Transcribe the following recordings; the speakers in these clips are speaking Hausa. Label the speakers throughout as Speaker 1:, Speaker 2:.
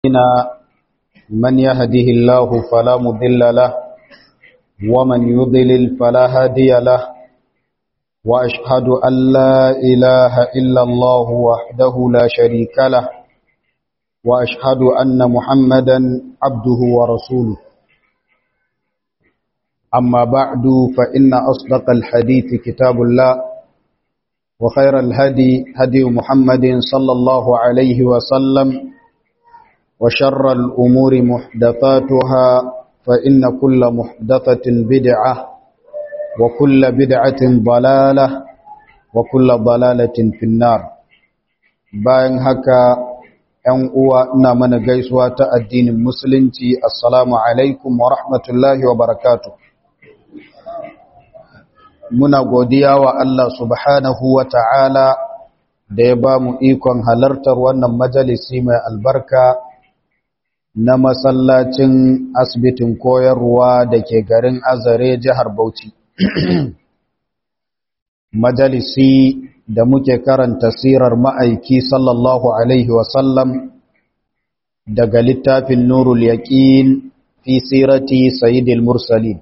Speaker 1: من يهده الله فلا مضل له ومن يضلل فلا هادي له وأشهد أن لا إله إلا الله وحده لا شريك له وأشهد أن محمدا عبده ورسوله أما بعد فإن أصدق الحديث كتاب الله وخير الهدي هدي محمد صلى الله عليه وسلم وشر الأمور محدثاتها فإن كل محدثة بدعة وكل بدعة ضلالة وكل ضلالة في النار bayan haka ‘yan uwa ina mana gaisuwa ta addinin musulunci assalamu alaikum wa rahmatullahi wa barakatu muna godiya wa Allah subhanahu wa ta'ala da ya ba mu ikon halartar wannan majalisi mai albarka na masallacin asibitin koyarwa da ke garin azare jihar Bauchi. Majalisi da muke karanta sirar ma'aiki sallallahu Alaihi wasallam daga littafin Nurul Yaƙin fi sirati Sayyidil Mursalin.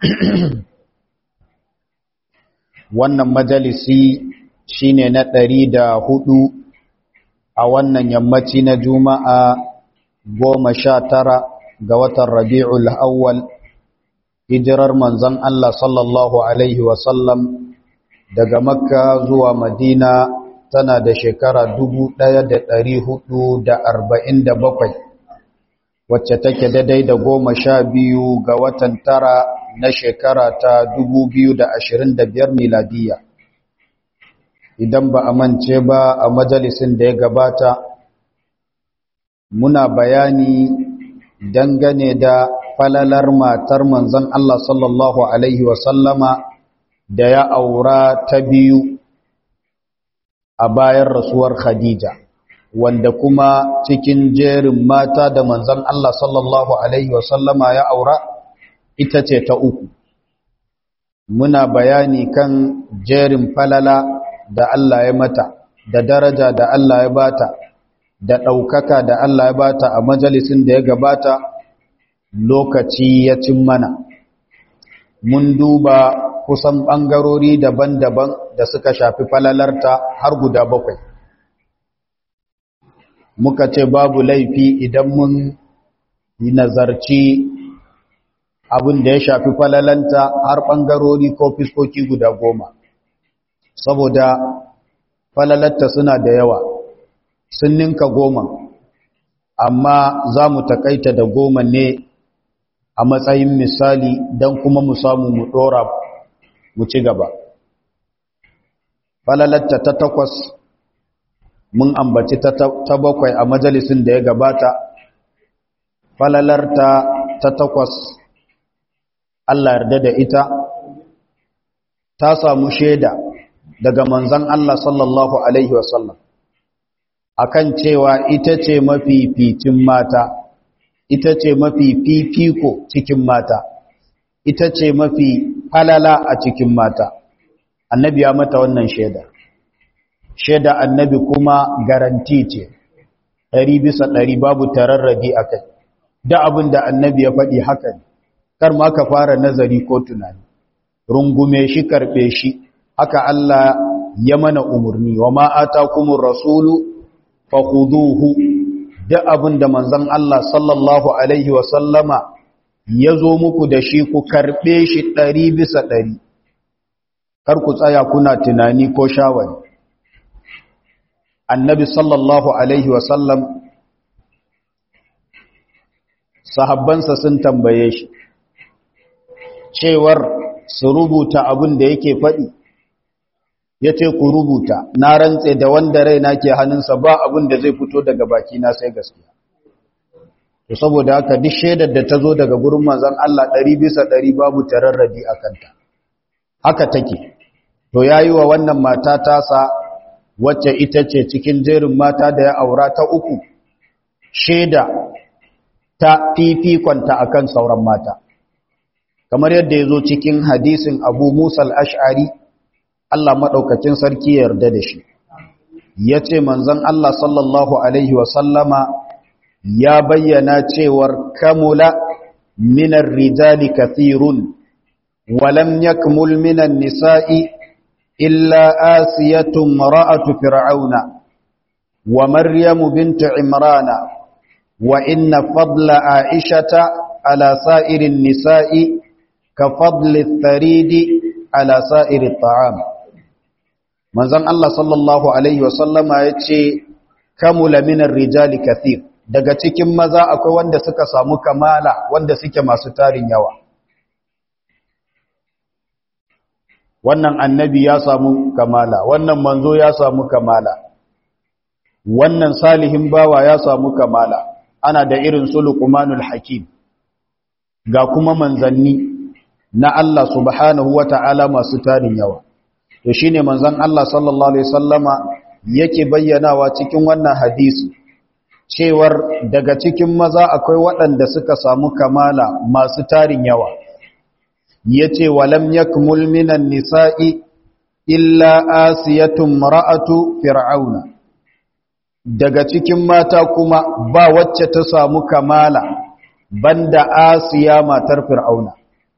Speaker 1: Wannan majalisi shine na ɗari da hudu a wannan yammaci na Juma'a goma sha tara ga watan rabi'ul awwal hijirar manzon Allah sallallahu Alaihi wasallam daga makka zuwa madina tana da shekara bakwai, wacce take daidai da goma sha biyu ga watan tara na shekara ta biyar miladiya idan ba a mance ba a majalisin da ya gabata muna bayani dangane da falalar matar manzon Allah sallallahu Alaihi wasallama da ya aura ta biyu a bayan rasuwar Khadija wanda kuma cikin jerin mata da manzon Allah sallallahu Alaihi wasallama ya aura ita ce ta uku muna bayani kan jerin falala da Allah ya mata da daraja da Allah ya bata da ɗaukaka da Allah ya bata a majalisin da ya gabata lokaci ya cin mana mun duba kusan ɓangarori daban-daban da suka shafi falalarta har guda bakwai muka ce babu laifi idan mun yi nazarci abin da ya shafi falalanta har ɓangarori ko fiskoki guda goma saboda falalarta suna da yawa sun ninka goma amma za mu takaita da goma ne a matsayin misali don kuma mu samu mu ɗora mu ci gaba falalatta ta takwas mun ambaci ta bakwai a majalisin da ya gabata falalarta ta takwas Allah yarda da ita ta samu shaida daga manzan Allah sallallahu Alaihi wasallam akan cewa ita ce mafificin mata ita ce mafi fifiko cikin mata ita ce mafi falala a cikin mata annabi ya mata wannan shaida shaida annabi kuma garanti ce ɗari bisa ɗari babu tararrabi a kai da abin da annabi ya faɗi haka ne kar ma ka fara nazari ko tunani rungume shi karɓe shi haka Allah ya mana umarni wa ma'ata kuma rasulu fakuduhu da abin da manzan Allah sallallahu Alaihi wasallama ya zo muku da shi ku karɓe shi ɗari bisa ɗari kar ku tsaya kuna tunani ko shawari annabi sallallahu Alaihi wasallam sahabbansa sun tambaye shi cewar su rubuta abin da yake faɗi ya ce ku rubuta na rantse da wanda raina ke hannunsa ba abin da zai fito daga bakina sai gaskiya to saboda haka duk shaidar da ta zo daga gurin manzon Allah ɗari bisa ɗari babu tararrabi a kanta haka take to yayi wa wannan mata tasa wacce ita ce cikin jerin mata da ya aura ta uku shaida ta fifikonta akan sauran mata kamar yadda ya zo cikin hadisin abu musa al-ash'ari Allah maɗaukacin sarki ya yarda da shi ya ce manzan Allah sallallahu Alaihi wasallama ya bayyana cewar kamula minar rijali kathirun walam yakmul minan nisa'i illa asiyatun mara'atu fir'auna wa maryamu bintu imrana wa inna fadla aishata ala sa'irin nisa'i ka fadli tharidi ala sa'iri ta'am manzon Allah sallallahu alaihi wasallama yace kamula minar rijali kathir daga cikin maza akwai wanda suka samu kamala wanda suke masu tarin yawa wannan annabi ya samu kamala wannan manzo ya samu kamala wannan salihin bawa ya samu kamala ana da irin su luqmanul hakim ga kuma manzanni na Allah subhanahu wata'ala masu tarin yawa to shine manzon Allah sallallahu alaihi wasallama yake bayyanawa cikin wannan hadisi cewar daga cikin maza akwai waɗanda suka samu kamala masu tarin yawa yace walam yakmul minan nisa'i illa asiyatun mar'atu fir'auna daga cikin mata kuma ba wacce ta samu kamala banda asiya matar fir'auna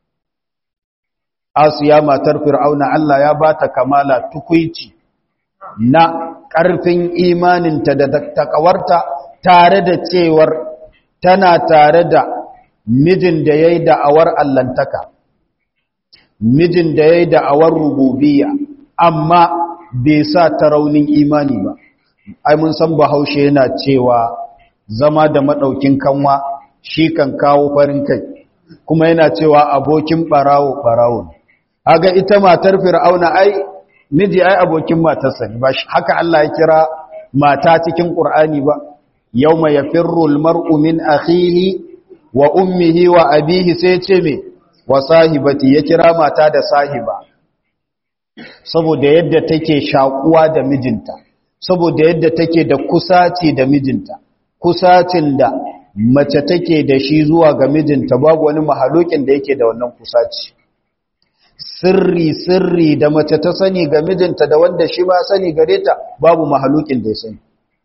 Speaker 1: asiya matar fir'auna Allah ya bata kamala tukuici na ƙarfin imaninta da takawarta tare da cewar tana tare da mijin da ya yi da'awar allantaka mijin da ya yi da'awar rububiya amma bai sa ta raunin imani ba ai mun san bahaushe yana cewa zama da maɗaukin kanwa shi kan kawo farin kai kuma yana cewa abokin ɓarawo ɓarawo haga ita matar fir'auna ai miji ai abokin matarsa ne ba haka Allah ya kira mata cikin Qur'ani ba yawma yafirru almar'u min akhihi wa ummihi wa abihi sai ce me wa sahibati ya kira mata da sahiba saboda yadda take shakuwa da mijinta saboda yadda take da kusaci da mijinta kusacin da mace take da shi zuwa ga mijinta babu wani mahalokin da yake da wannan kusaci sirri sirri da mace ta sani ga mijinta da wanda shi ba sani gare ta babu mahalukin da ya sani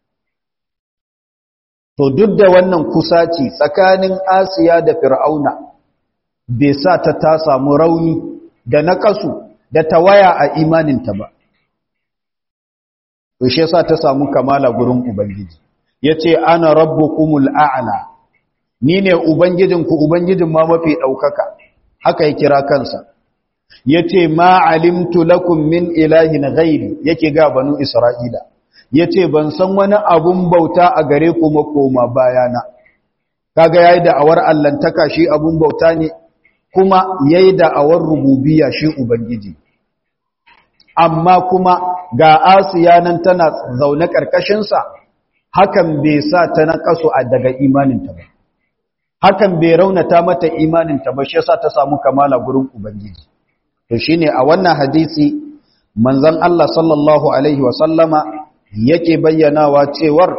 Speaker 1: to duk da wannan kusaci tsakanin asiya da fir'auna bai sa ta ta samu rauni da naƙasu da tawaya a imaninta ba to shi yasa ta samu kamala gurin ubangiji yace ana rabbukumul a'la ni ne ubangijinku ubangijin ma mafi daukaka haka ya kira kansa yace ma alimtu lakum min ilahin ghairi yake ga banu isra'ila yace ban san wani abun bauta a gare ku makoma bayana kaga yayi da awar allantaka shi abun bauta ne kuma yayi da awar rububiyya shi ubangiji amma kuma ga asiya nan tana zaune karkashin sa hakan bai sa ta nakasu a daga imaninta ba hakan bai raunata mata imaninta ba shi yasa ta samu kamala gurin ubangiji to shine a wannan hadisi manzon Allah sallallahu alaihi wasallama yake bayyanawa cewar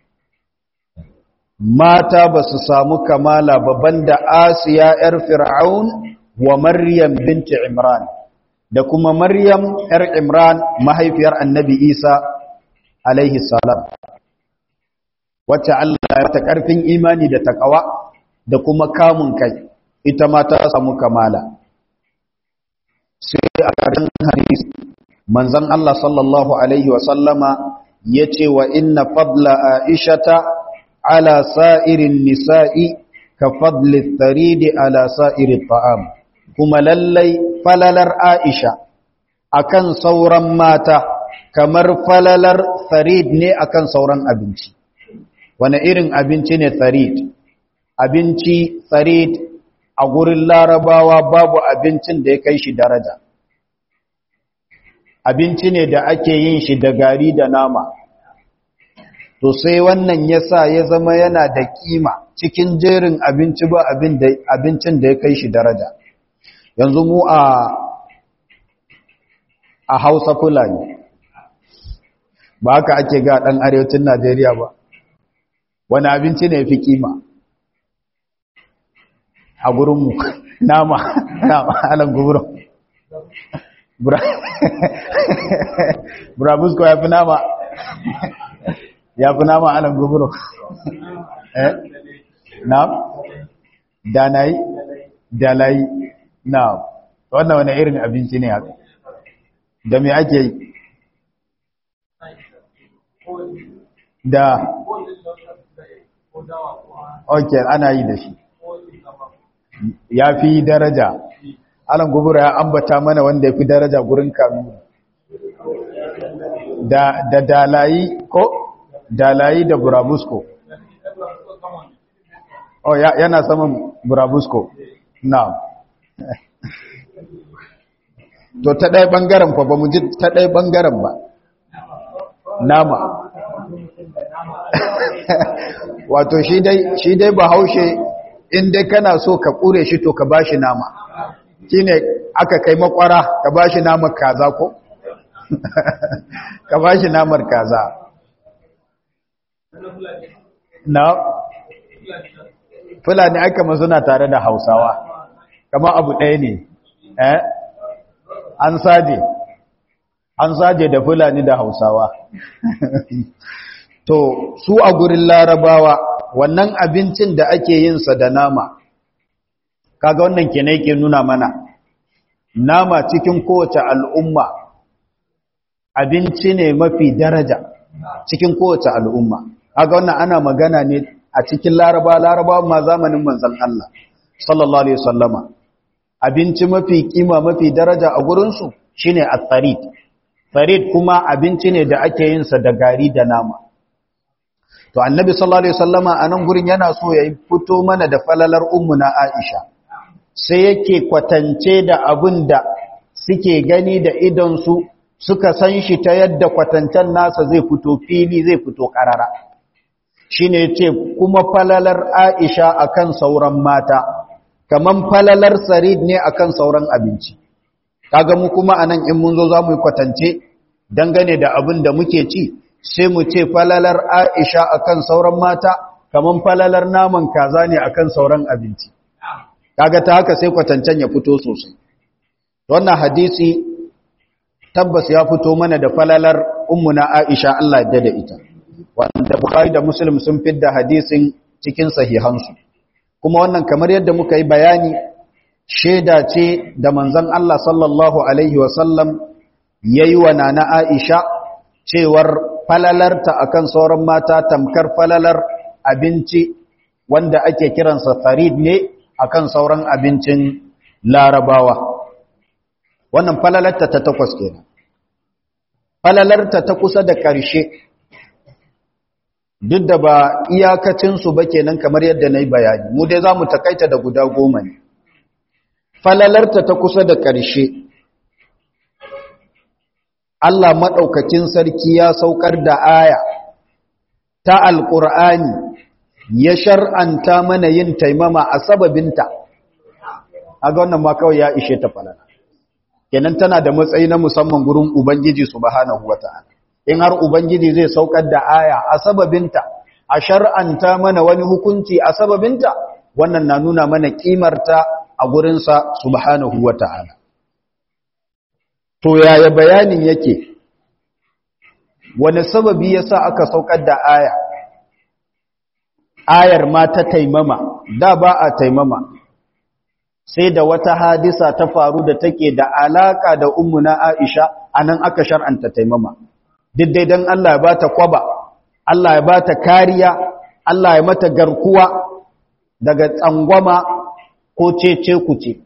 Speaker 1: mata ba su samu kamala babban da Asiya yar Fir'aun wa Maryam binti Imran da kuma Maryam yar Imran mahaifiyar Annabi Isa alaihi salam wacce Allah ya ta karfin imani da takawa da kuma kamun kai ita ma ta samu kamala sai a ƙarshen hadisi manzon Allah sallallahu alaihi wa sallama yace wa inna fadla aishata ala sa'irin nisa'i ka fadli tharidi ala sa'iri ta'am kuma lallai falalar aisha akan sauran mata kamar falalar tharid ne akan sauran abinci wani irin abinci ne tharid abinci tsarid a gurin larabawa babu abincin da ya kai shi daraja abinci ne da ake yin shi da gari da nama to sai wannan ya sa ya zama yana da kima cikin jerin abinci ba abincin da ya kai shi daraja yanzu mu a a hausa fulani ba haka ake ga ɗan arewacin najeriya ba wani abinci ne fi kima a gurinmu nama nama alan guburo burabusko ya fi nama ya fi nama alan guburo eh na'am danai dalai na'am wannan wani irin abinci ne haka da me ake yi da ok ana yi da shi ya fi daraja alan gubura ya ambata mana wanda ya fi daraja gurin kanu da, da dalayi ko dalayi da burabusko oh ya, yana saman burabusko na to ta ɗaya ɓangaren fa ba mu ji ta ɗaya ɓangaren ba nama wato shi dai shi dai bahaushe in dai kana so ka kure shi to ka bashi nama shine aka kai makwara ka bashi namar kaza ko ka bashi namar kaza na fulani aka suna tare da hausawa kama abu ɗaya ne eh an saje an saje da fulani da hausawa to su a gurin larabawa wannan abincin da ake yin sa da nama kaga wannan ke ke nuna mana nama cikin kowace al'umma abinci ne mafi daraja cikin kowace al'umma kaga wannan ana magana ne a cikin laraba laraba ma zamanin manzon Allah sallallahu alaihi wasallama abinci mafi kima mafi daraja a gurinsu shine at-tarid farid kuma abinci ne da ake yin sa da gari da nama to annabi sallallahu alaihi wasallama anan gurin yana so ya fito mana da falalar ummu na Aisha sai yake kwatance da abin da suke gani da idon su suka san shi ta yadda kwatancen nasa zai fito fili zai fito karara shine yace kuma falalar Aisha akan sauran mata kaman falalar sarid ne akan sauran abinci kaga mu kuma anan in mun zo zamu yi kwatance dangane da abin da muke ci sai mu ce falalar Aisha akan sauran mata kaman falalar naman kaza ne akan sauran abinci kaga ta haka sai kwatancen ya fito sosai wannan hadisi tabbas ya fito mana da falalar ummuna Aisha Allah ya dade ita wanda Bukhari da Muslim sun fidda hadisin cikin sahihansu kuma wannan kamar yadda muka yi bayani sheda ce da manzon Allah sallallahu alaihi wasallam yayi wa nana Aisha cewar falalarta akan sauran mata tamkar falalar abinci wanda ake kiransa farid ne akan sauran abincin larabawa wannan falalarta ta takwas kenan falalarta ta kusa da ƙarshe duk da ba iyakacinsu ba kenan kamar yadda na yi bayani mu dai za mu takaita da guda goma ne falalarta ta kusa da ƙarshe Allah maɗaukakin sarki ya saukar da aya ta alƙur'ani ya shar'anta mana yin taimama a sababinta a ga wannan ma kawai ya ishe ta falala kenan tana da matsayi na musamman gurin ubangiji subhanahu wata'ala in har ubangiji zai saukar da aya a sababinta a shar'anta mana wani hukunci a sababinta wannan na nuna mana kimarta a gurinsa subhanahu wata'ala to yaya bayanin yake wani sababi yasa aka saukar da aya ayar ma ta taimama da ba a taimama sai da wata hadisa ta faru da take da alaka da ummuna Aisha anan aka shar'anta taimama duk dai dan Allah ya bata kwaba Allah ya bata kariya Allah ya mata garkuwa daga tsangwama ko cece kuce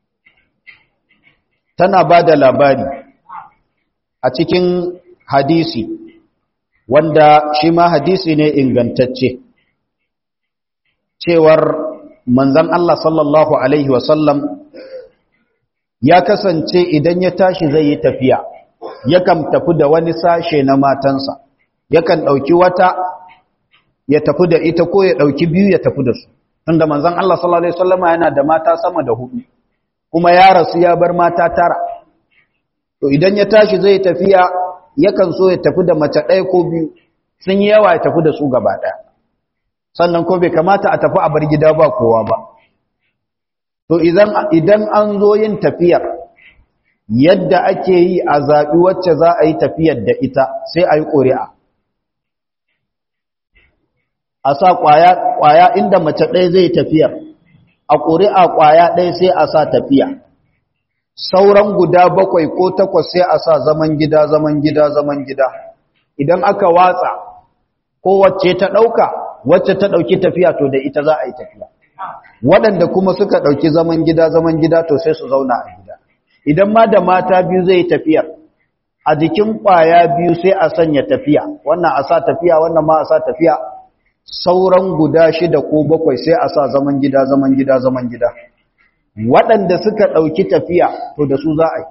Speaker 1: tana bada labari a cikin hadisi wanda shi ma hadisi ne ingantacce cewar manzan Allah sallallahu Alaihi wasallam ya kasance idan ya tashi zai yi tafiya yakan tafi da wani sashe na matansa yakan ɗauki wata ya tafi da ita ko ya ɗauki biyu ya tafi da su tunda manzan Allah sallallahu Alaihi wasallama yana da mata sama da hudu kuma ya rasu ya bar mata tara to idan ya tashi zai tafiya yakan so ya tafi da mace ɗaya ko biyu sun yi yawa ya tafi da su gaba ɗaya sannan ko bai kamata a tafi a bar gida ba kowa ba to idan an zo yin tafiyar yadda ake yi a zaɓi wacce za a yi tafiyar da ita sai a yi ƙuri'a a sa ƙwaya inda mace ɗaya zai tafiyar a ƙuri'a ƙwaya ɗaya sai a sa tafiya sauran guda bakwai ko takwas sai a sa zaman gida zaman gida zaman gida idan aka watsa ko wacce ta ɗauka wacce ta ɗauki tafiya to da ita za a yi tafiya waɗanda kuma suka ɗauki zaman gida zaman gida to sai su zauna a gida idan ma da mata biyu zai tafiyar a jikin ƙwaya biyu sai a sanya tafiya wannan a sa tafiya wannan ma a sa tafiya sauran guda shida ko bakwai sai a sa zaman gida zaman gida zaman gida waɗanda suka ɗauki tafiya to da su za a yi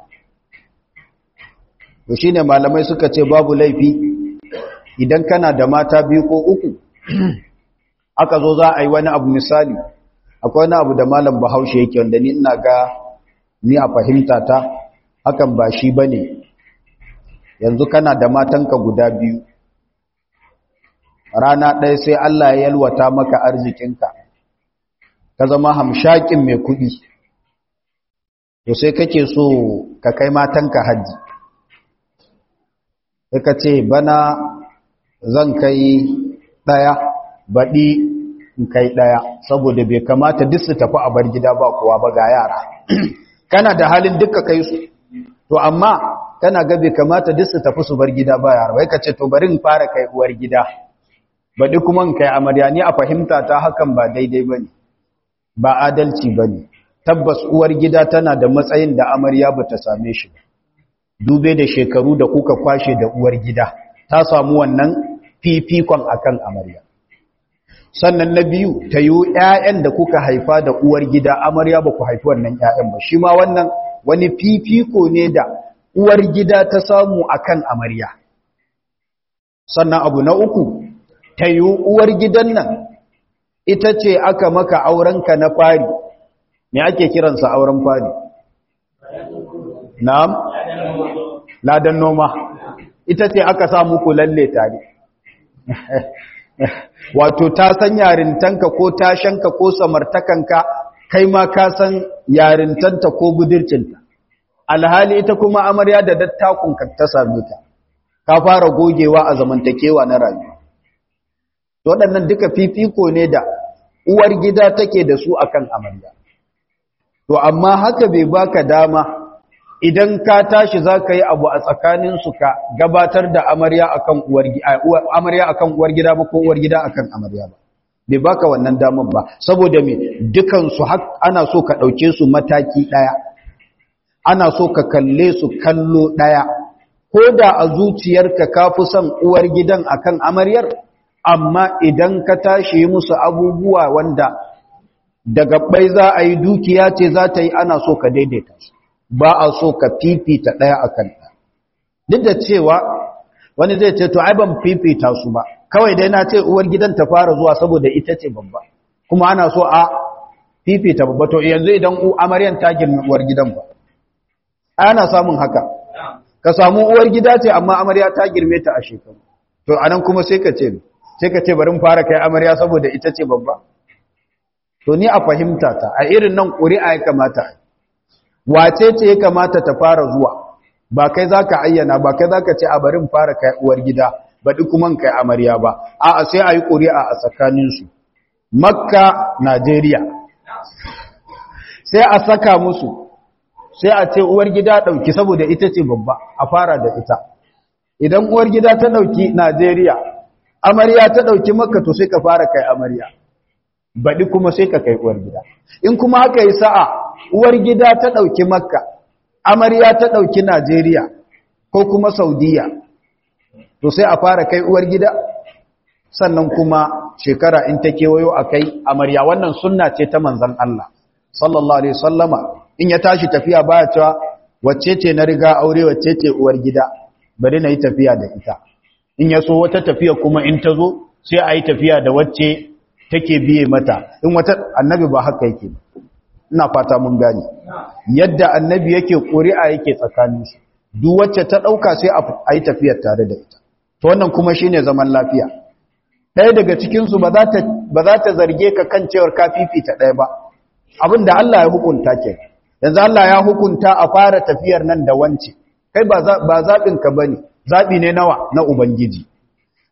Speaker 1: to shi ne malamai suka ce babu laifi idan kana da mata biyu ko uku aka zo za a yi wani abu misali akwai wani abu da malam bahaushe yake wanda ni ina ga ni a fahimta ta hakan ba shi ba ne yanzu kana da matanka guda biyu rana ɗaya sai Allah ya yalwata maka arzikinka ka zama hamshakin mai kuɗi to sai kake so ka kai matanka hajji sai ka ce bana zan kai ɗaya baɗi in kai ɗaya saboda bai kamata duk su tafi a bar gida ba kowa ba ga yara kana da halin duka kai su to amma kana ga bai kamata duk su tafi su bar gida ba yara wai ka ce to bari in fara kai uwar gida baɗi kuma in kai amarya ni a fahimta ta hakan ba daidai ba ne ba adalci ba ne tabbas uwar gida tana da matsayin da amarya ba ta same shi dube da shekaru da kuka kwashe da uwar gida ta samu wannan fifikon akan amarya sannan na biyu ta yi ‘ya'yan da kuka haifa da uwar gida amarya ba ku haifi wannan ‘ya'yan ba shi ma wannan wani fifiko ne da uwar gida ta samu akan amarya sannan abu na uku ta yi uwar gidan nan ita ce aka maka aurenka na fari me ake kiransa auren fari na'am ladan noma ita ce aka sa muku lalle tare wato ta san yarintanka ko tashanka ko samartakanka kai ma ka san yarintanta ko budurcinta alhali ita kuma amarya da dattakunka ta same ta ka fara gogewa a zamantakewa na rayuwa waɗannan duka fifiko ne da uwar gida take da su akan amarya to amma haka bai baka dama idan ka tashi za ka yi abu a tsakaninsu ka gabatar da amarya akan uwar amarya akan uwar gida ba ko uwar gida akan amarya ba bai baka wannan damar ba saboda me dukan su ana so ka dauke su mataki daya ana so ka kalle su kallo daya ko da a zuciyarka ka fi son uwar gidan akan amaryar amma idan ka tashi musu abubuwa wanda daga bai za a yi dukiya ce za ta yi ana so ka daidaita su ba a so ka fifita ɗaya a kan ɗaya duk da cewa wani zai ce to ai ban fifita su ba kawai dai na ce uwar gidan ta fara zuwa saboda ita ce babba kuma ana so a fifita babba to yanzu idan amaryan ta girmi uwar gidan ba ana samun haka ka samu uwar gida ce amma amarya ta girme ta a shekaru to anan kuma sai ka ce sai ka ce bari fara kai amarya saboda ita ce babba to ni a fahimta ta a irin nan ƙuri'a ya kamata a wace ce ya kamata ta fara zuwa ba kai za ka ayyana ba kai za ka ce a barin fara kai uwar gida baɗi kuma kai amarya ba a sai a yi ƙuri'a a tsakaninsu makka najeriya sai a saka musu sai a ce uwar gida ɗauki saboda ita ce babba a fara da ita idan uwar gida ta ɗauki najeriya amarya ta ɗauki makka to sai ka fara kai amarya baɗi kuma sai ka kai uwar gida in kuma haka yi sa'a uwar gida ta ɗauki makka amarya ta ɗauki najeriya ko kuma saudiya to sai a fara kai uwar gida sannan kuma shekara in ta kewayo a kai amarya wannan sunna ce ta manzan Allah sallallahu alaihi sallama in ya tashi tafiya baya cewa wacce ce na riga aure wacce ce uwar gida bari na yi tafiya da ita in ya so wata tafiya kuma in ta zo sai a yi tafiya da wacce take biye mata in wata annabi ba haka yake ina fata mun gane yadda annabi yake ƙuri'a yake tsakanin su duk wacce ta dauka sai a yi tafiyar tare da ita to wannan kuma shine zaman lafiya ɗaya daga cikin su ba za ta ba za ta zarge ka kan cewar ka fifita ɗaya ba abinda Allah ya hukunta ke yanzu Allah ya hukunta a fara tafiyar nan da wance kai ba ba zabin ka bane zabi ne nawa na ubangiji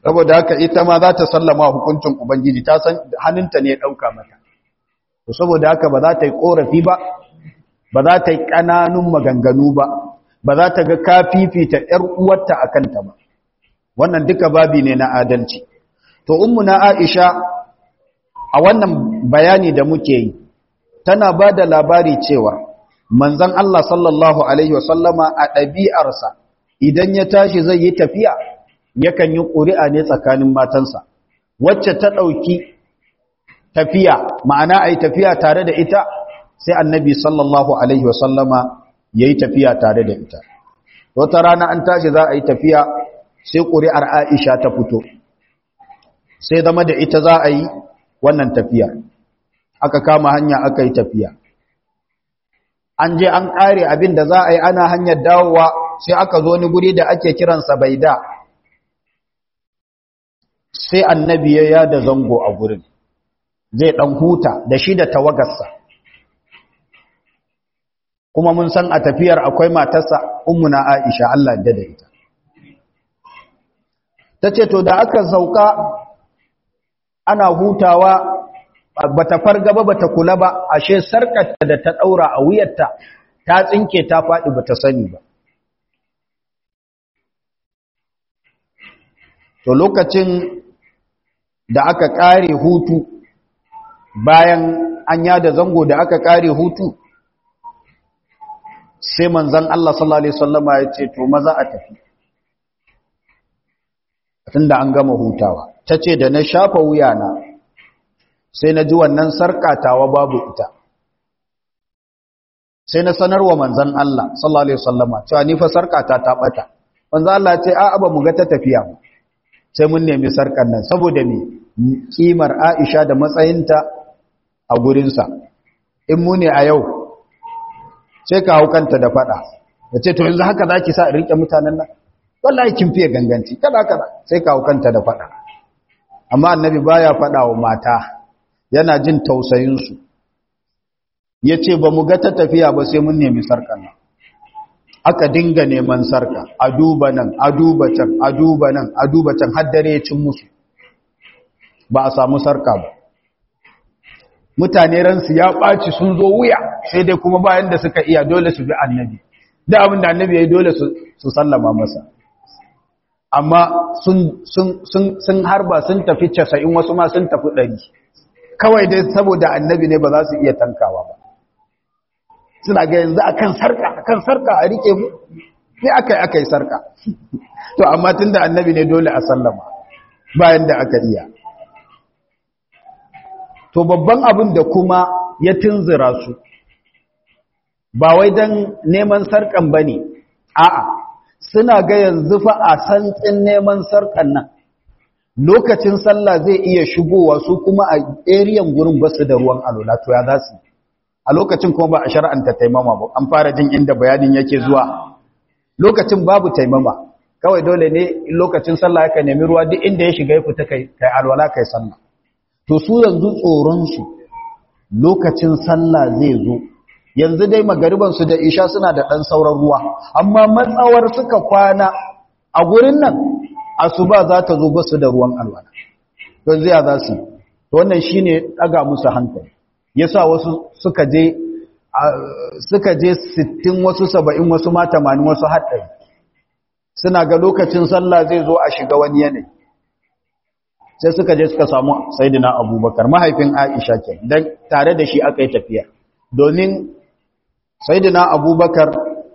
Speaker 1: saboda haka ita ma za ta sallama hukuncin ubangiji ta san hannunta ne ya ɗauka mata saboda haka ba za ta yi ƙorafi ba ba za ta yi ƙananun maganganu ba ba za ta ga ka fifita ‘yar uwarta a kanta ba wannan duka babi ne na adalci to ummu na aisha a wannan bayani da muke yi tana ba da labari cewa manzan Allah sallallahu Alaihi wasallama a ɗabi'arsa idan ya tashi zai yi tafiya yakan yi ƙuri'a ne tsakanin matansa wacce ta ɗauki tafiya ma'ana a yi tafiya tare da ita sai annabi sallallahu Alaihi wasallama ya yi tafiya tare da ita wata rana an tashi za a yi tafiya sai ƙuri'ar aisha ta fito sai zama da ita za a yi wannan tafiya aka kama hanya aka yi tafiya an je an ƙare abin da za a yi ana hanyar dawowa sai aka zo ni guri da ake kiransa baida sai annabi ya yada zango a gurin zai ɗan huta da shi da tawagarsa kuma mun san a tafiyar akwai matarsa ummuna aisha Allah da da ita ta ce to da aka sauka ana hutawa bata farga ba bata kula ba ashe sarkarta da ta daura a wuyarta ta tsinke ta faɗi bata sani ba to lokacin da aka ƙare hutu bayan an yada zango da aka ƙare hutu sai manzan Allah sallallahu Alaihi wasallama ya ce to maza a tafi tunda an gama hutawa ta ce da na shafa wuyana sai na ji wannan sarƙatawa babu ita sai na sanarwa manzan Allah sallallahu Alaihi wasallama cewa ni fa sarƙata ta ɓata manzan Allah ce a ba mu ga ta tafiya ba sai mun nemi sarƙar nan saboda me kimar Aisha da matsayinta a gurinsa in mu ne a yau sai ka hau kanta da fada da ce to yanzu haka za ki sa rike mutanen nan wallahi kin fiye ganganci kada kada sai ka hau kanta da fada amma annabi baya fada wa mata yana jin tausayinsu ya ce ba mu ga ta tafiya ba sai mun nemi sarkar nan aka dinga neman sarka a duba nan a duba can a duba nan a duba can har dare ya cin musu ba a samu sarka ba mutane ransu ya ɓaci sun zo wuya sai dai kuma bayan da suka iya dole su bi annabi da abin da annabi ya yi dole su sallama masa amma sun harba sun tafi casa'in wasu ma sun tafi ɗari kawai dai saboda annabi ne ba za su iya tankawa ba suna ga yanzu akan sarka akan sarka a rike mu ne aka yi aka yi sarka to amma tun da annabi ne dole a sallama bayan da aka iya to babban abin da kuma ya tunzura su ba wai don neman sarkan ba ne a'a suna ga yanzu fa a santsin neman sarkan nan lokacin sallah zai iya shigowa su kuma a eriyan gurin basu da ruwan alola to ya za su a lokacin kuma ba a shar'anta taimama ba an fara jin inda bayanin yake zuwa lokacin babu taimama kawai dole ne lokacin sallah ka nemi ruwa duk inda ya shiga ya fita kai kai alwala kai sallah to su yanzu tsoronsu lokacin sallah zai zo yanzu dai magaribansu da isha suna da ɗan sauran ruwa amma matsawar suka kwana a gurin nan asuba za ta zo basu da ruwan alwala don zai za su wannan shi ne ɗaga musu hankali ya sa wasu suka je suka je 60 wasu 70 wasu ma 80 wasu haɗari suna ga lokacin sallah zai zo a shiga wani yanayi sai suka je suka samu saidina abubakar mahaifin aisha ke don tare da shi aka yi tafiya domin saidina abubakar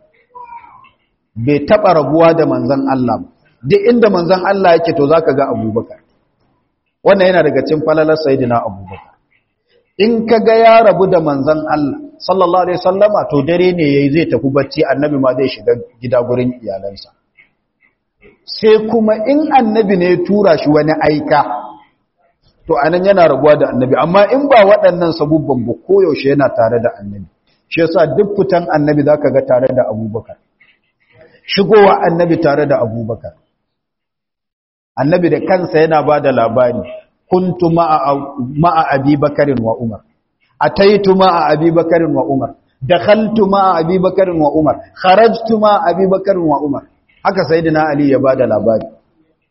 Speaker 1: bai taɓa rabuwa da manzan Allah duk inda manzan Allah yake to za ka ga abubakar wannan yana daga cin falalar saidina abubakar in ka ga ya rabu da manzan Allah sallallahu alaihi sallama to dare ne yayi zai tafi bacci annabi ma zai shiga gida gurin iyalansa sai kuma in annabi ne ya tura shi wani aika to anan yana rabuwa da annabi amma in ba waɗannan sabubban ba koyaushe yana tare da annabi shi yasa duk fitan annabi zaka ga tare da abubakar shigowa annabi tare da abubakar annabi da kansa yana ba da labari kuntu ma'a abi bakarin wa umar ataitu ma'a abi bakarin wa umar dakhaltu ma'a abi bakarin wa umar kharajtu ma'a abi bakarin wa umar haka sayyidina ali ya bada labari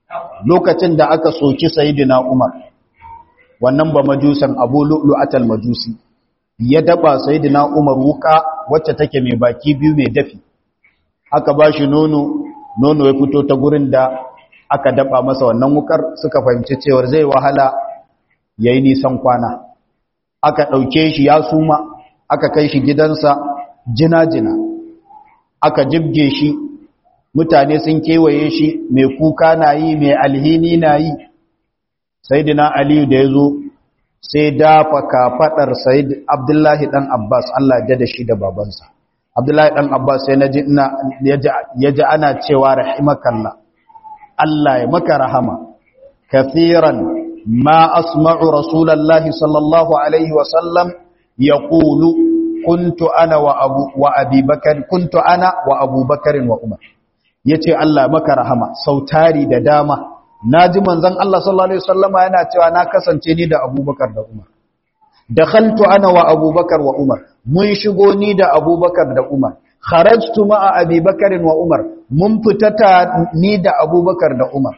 Speaker 1: lokacin da aka soki sayyidina Umar wannan ba majusan Abu Lu'lu'atal Majusi ya daba sayyidina Umar wuka wacce take mai baki biyu mai dafi aka bashi nono nono ya fito ta gurin da aka daba masa wannan wukar suka fahimci cewa zai wahala yayi nisan kwana aka dauke shi ya suma aka kai shi gidansa jina-jina aka jibge shi mutane sun kewaye shi mai kuka na yi mai alhini na yi sayyidina aliyu da ya zo sai dafa kafaɗar sayyid abdullahi ɗan abbas allah ya da shi da babansa abdullahi ɗan abbas sai na ji ya ji ana cewa rahimakallah allah ya maka rahama kafiran ma asma'u rasulallahi sallallahu alaihi wasallam ya ƙulu kuntu ana wa abu wa abubakar kuntu ana wa abubakarin wa umar yace Allah maka rahama sautari da dama naji manzon Allah sallallahu alaihi wasallama yana cewa na kasance ni da abubakar da umar dakhaltu ana wa abubakar wa umar mun shigo ni da abubakar da umar kharajtu ma'a abubakarin wa umar mun fitata ni da abubakar da umar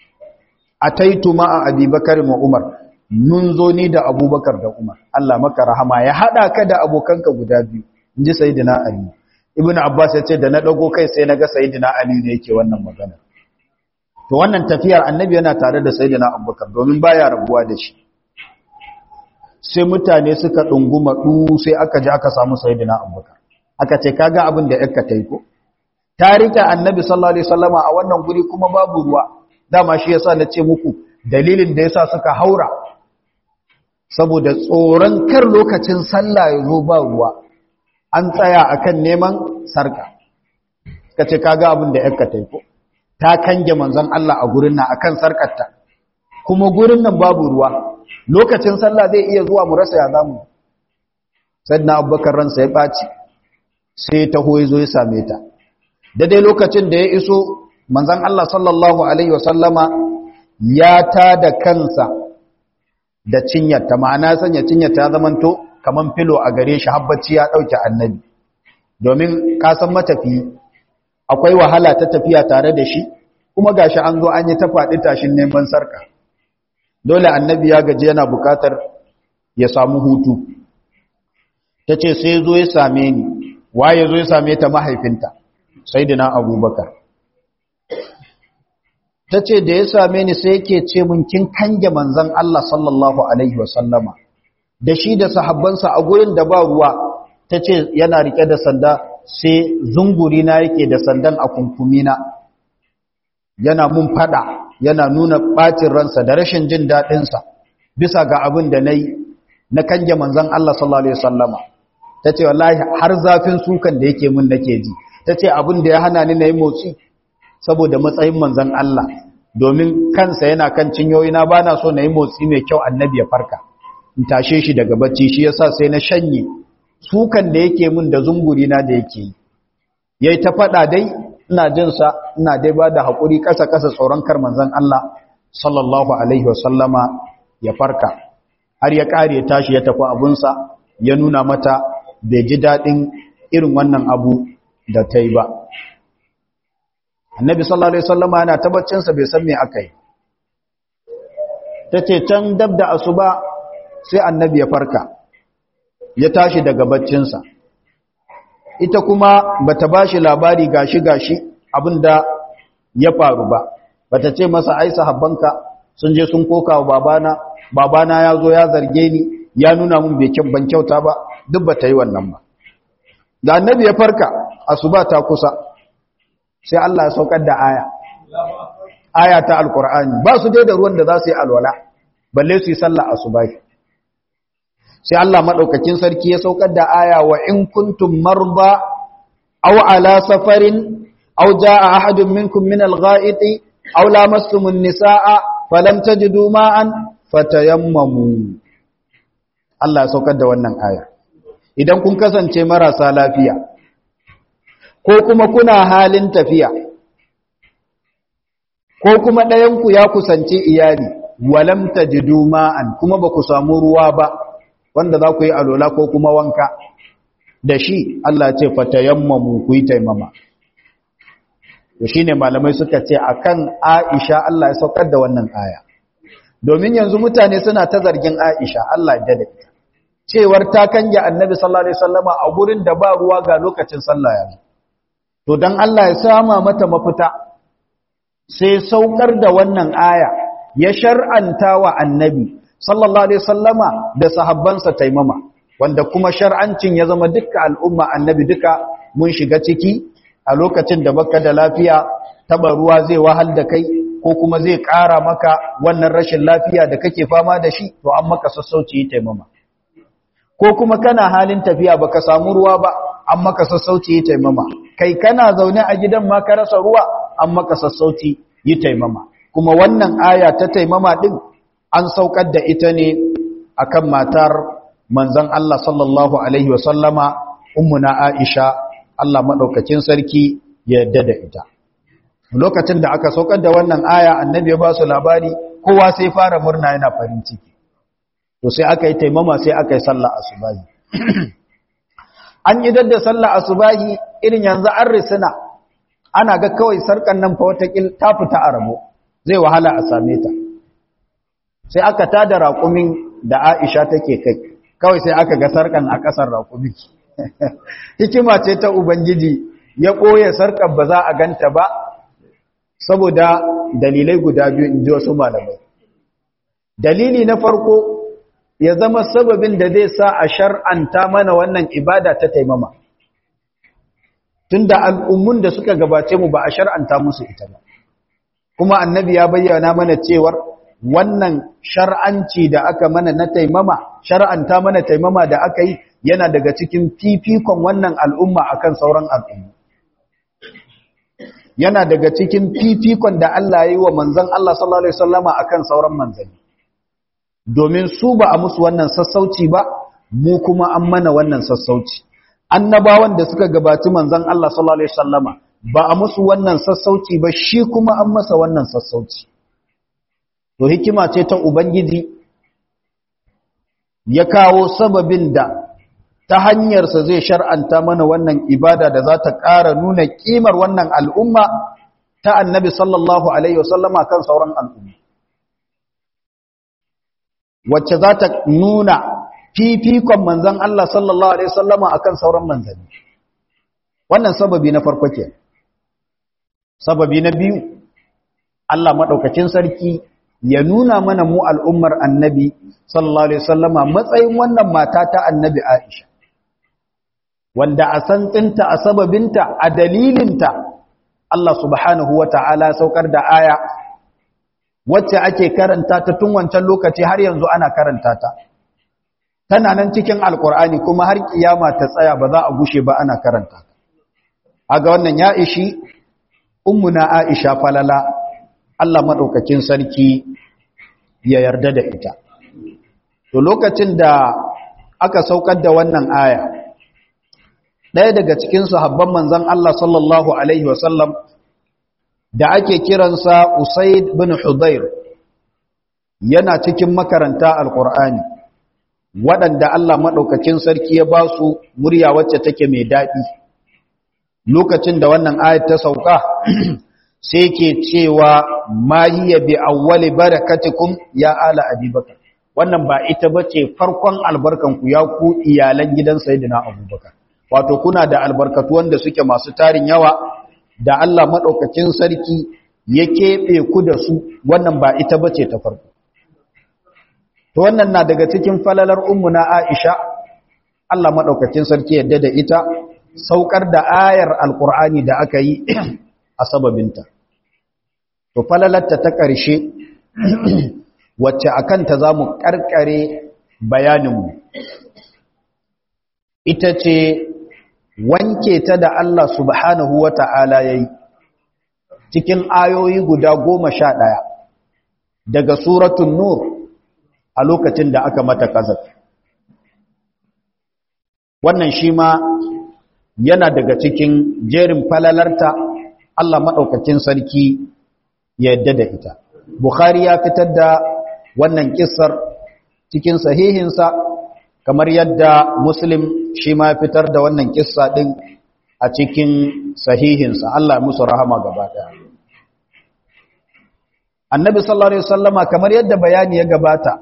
Speaker 1: ataitu ma'a abubakarin wa umar mun zo ni da abubakar da umar Allah maka rahama ya haɗa ka da abokanka guda biyu in ji sayidina ali ibn abbas ya ce da na ɗago kai sai na ga sayidina ali ne yake wannan magana to wannan tafiyar annabi yana tare da sayidina abubakar domin baya rabuwa da shi sai mutane suka ɗunguma ɗu sai aka ji aka samu sayidina abubakar aka ce kaga abin da yakka ta yi ko ta rike annabi sallallahu alaihi wasallama a wannan guri kuma babu ruwa dama shi yasa na ce muku dalilin da yasa suka haura saboda tsoron kar lokacin sallah ya zo ba ruwa an tsaya akan neman sarka ka ce kaga abin da yakka taiko ta kange manzon Allah a gurin nan akan sarkarta kuma gurin nan babu ruwa lokacin sallah zai iya zuwa mu rasa ya zamu sayyidina abubakar ransa ya baci sai ta hoye zo ya same ta daidai lokacin da ya iso manzon Allah sallallahu alaihi wasallama ya ta da kansa da cinyarta ma'ana sanya cinyarta ya zamanto kaman filo a gare shi habbaci ya dauke annabi domin kasan matafi akwai wahala ta tafiya tare da shi kuma gashi an zo an yi ta faɗi tashin neman sarka dole annabi ya gaji yana bukatar ya samu hutu ta ce sai zo ya same ni waye zo ya same ta mahaifinta sai dina abubakar ta ce da ya same ni sai yake ce mun kin kange manzan Allah sallallahu Alaihi wasallama da shi da sahabbansa a gurin da ba ruwa ta ce yana rike da sanda sai zunguri na yake da sandan a kunkumina yana mun fada yana nuna ɓacin ransa da rashin jin daɗinsa bisa ga abin da na yi na kange manzan Allah sallallahu Alaihi wasallama ta ce wallahi har zafin sukan da yake mun nake ji ta ce abin da ya hana ni na yi motsi saboda matsayin manzan Allah domin kansa yana kan cinyoyina ba na so na yi motsi mai kyau annabi ya farka in tashe shi daga bacci shi yasa sai na shanye sukan da yake min da zungurina da yake yi yayi ta faɗa dai ina jin sa ina dai ba da haƙuri ƙasa ƙasa tsoron kar manzan Allah sallallahu alaihi wasallama ya farka har ya ƙare tashi ya tafi abunsa ya nuna mata bai ji daɗin irin wannan abu da ta yi ba annabi sallallahu alaihi wasallama yana tabbacinsa bai san me aka yi tace can dab da asuba sai annabi ya farka ya tashi daga baccinsa ita kuma bata bashi labari gashi gashi abinda ya faru ba bata ce masa ai sahabbanka sun je sun koka wa babana babana ya zo ya zarge ni ya nuna mun bai kyan ban kyauta ba duk bata yi wannan ba da annabi ya farka asuba ta kusa sai Allah ya saukar da aya aya ta alkur'ani ba su dai da ruwan da za su yi alwala balle su yi sallah asubahi sai Allah madaukakin sarki ya saukar da aya wa in kuntum marda aw ala safarin aw jaa ahadun minkum min al-gha'iti aw lamastum an-nisaa falam tajidu ma'an fatayammamu Allah ya saukar da wannan aya idan kun kasance marasa lafiya ko kuma kuna halin tafiya ko kuma ɗayanku ya kusanci iyali walam tajidu ma'an kuma ba ku samu ruwa ba wanda za ku yi alola ko kuma wanka da shi Allah ce fatayammamu ku yi taimama to shine malamai suka ce akan Aisha Allah ya saukar da wannan aya domin yanzu mutane suna ta zargin Aisha Allah ya dade cewar ta kange Annabi sallallahu alaihi wasallama a gurin da ba ruwa ga lokacin sallah yanzu to dan Allah ya sama mata mafita sai saukar da wannan aya ya shar'anta wa Annabi sallallahu alaihi wasallama da sahabbansa taimama wanda kuma shar'ancin ya zama dukkan al'umma Annabi duka mun shiga ciki a lokacin da baka da lafiya taba ruwa zai wahal da kai ko kuma zai ƙara maka wannan rashin lafiya da kake fama da shi to an maka sassauci yi taimama ko kuma kana halin tafiya baka samu ruwa ba an maka sassauci yi taimama kai kana zaune a gidan ma ka rasa ruwa an maka sassauci yi taimama kuma wannan aya ta taimama din an saukar da ita ne akan matar manzon Allah sallallahu alaihi wa sallama ummuna Aisha Allah maɗaukacin sarki ya yadda da ita. Lokacin da aka saukar da wannan aya annabi ya ba su labari kowa sai fara murna yana farin ciki. To sai aka yi taimama sai aka yi sallah asubahi. An yi dadda sallah asubahi irin yanzu an risina ana ga kawai sarkan nan fa wata ta fita a rabo zai wahala a same ta. Sai aka tada raƙumin da Aisha take kai kawai sai aka ga sarkan a ƙasar raƙumin. hikima ce ta Ubangiji ya ɓoye sarƙar ba za a ganta ba saboda dalilai guda biyu in ji wasu malamai. Dalili na farko ya zama sababin da zai sa a shar'anta mana wannan ibada ta taimama. Tunda al'ummun da suka gabace mu ba a shar'anta musu ita ba. Kuma annabi ya bayyana mana cewar wannan shar'anci da aka mana na taimama, shar'anta mana taimama da aka yi yana daga cikin fifikon wannan al'umma akan sauran al'umma yana daga cikin fifikon da Allah ya yi wa manzan Allah sallallahu Alaihi wasallama akan sauran manzanni domin su ba a musu wannan sassauci ba mu kuma an mana wannan sassauci annabawan da suka gabaci manzan Allah sallallahu Alaihi wasallama ba a musu wannan sassauci ba shi kuma an masa wannan sassauci to hikima ce ta ubangiji ya kawo sababin da ta hanyarsa zai shar'anta mana wannan ibada da za ta ƙara nuna ƙimar wannan al'umma ta annabi sallallahu Alaihi wasallama kan sauran al'umma. Wacce za ta nuna fifikon manzan Allah sallallahu Alaihi wasallama a kan sauran manzanni. Wannan sababi na farko ke. Sababi na biyu, Allah maɗaukacin sarki ya nuna mana mu al'ummar annabi sallallahu Alaihi wasallama matsayin wannan mata ta annabi Aisha. wanda a santsinta a sababinta a dalilinta Allah subhanahu wa ta'ala saukar da aya wacce ake karanta ta tun wancan lokaci har yanzu ana karanta ta tana nan cikin alkur'ani kuma har kiyama ta tsaya ba za a gushe ba ana karanta ta aga wannan ya ishi ummuna Aisha falala Allah madaukakin sarki ya yarda da ita to lokacin da aka saukar da wannan aya ɗaya daga cikin sahabban manzan Allah sallallahu Alaihi wasallam da ake kiransa Usaid bin Hudayr yana cikin makaranta Alƙur'ani waɗanda Allah maɗaukakin sarki ya ba su murya wacce take mai daɗi lokacin da wannan ayat ta sauka sai ke cewa ma hiya bi awwali barakatikum ya ala abubakar wannan ba ita bace farkon albarkanku ya ku iyalan gidan sayyidina abubakar wato kuna da albarkatu wanda suke masu tarin yawa da Allah maɗaukakin sarki ya keɓe ku da su wannan ba ita ba ce ta farko. To wannan na daga cikin falalar na Aisha, Allah maɗaukakin sarki yadda da ita saukar da ayar Alƙur'ani da aka yi a sababinta. To falalarta ta ƙarshe wacce a kanta za mu ƙarƙare bayaninmu. Ita ce wanke ta da Allah subhanahu wa ta'ala ya yi cikin ayoyi guda goma sha ɗaya daga suratun nur a lokacin da aka mata ƙazar. Wannan shi ma yana daga cikin jerin falalarta Allah maɗaukakin sarki ya yadda da ita. Bukhari ya fitar da wannan ƙisar cikin sahihinsa kamar yadda Muslim shi ma fitar da wannan kissa din a cikin sahihinsa Allah musu rahama gaba ɗaya annabi sallallahu alaihi wasallama kamar yadda bayani ya gabata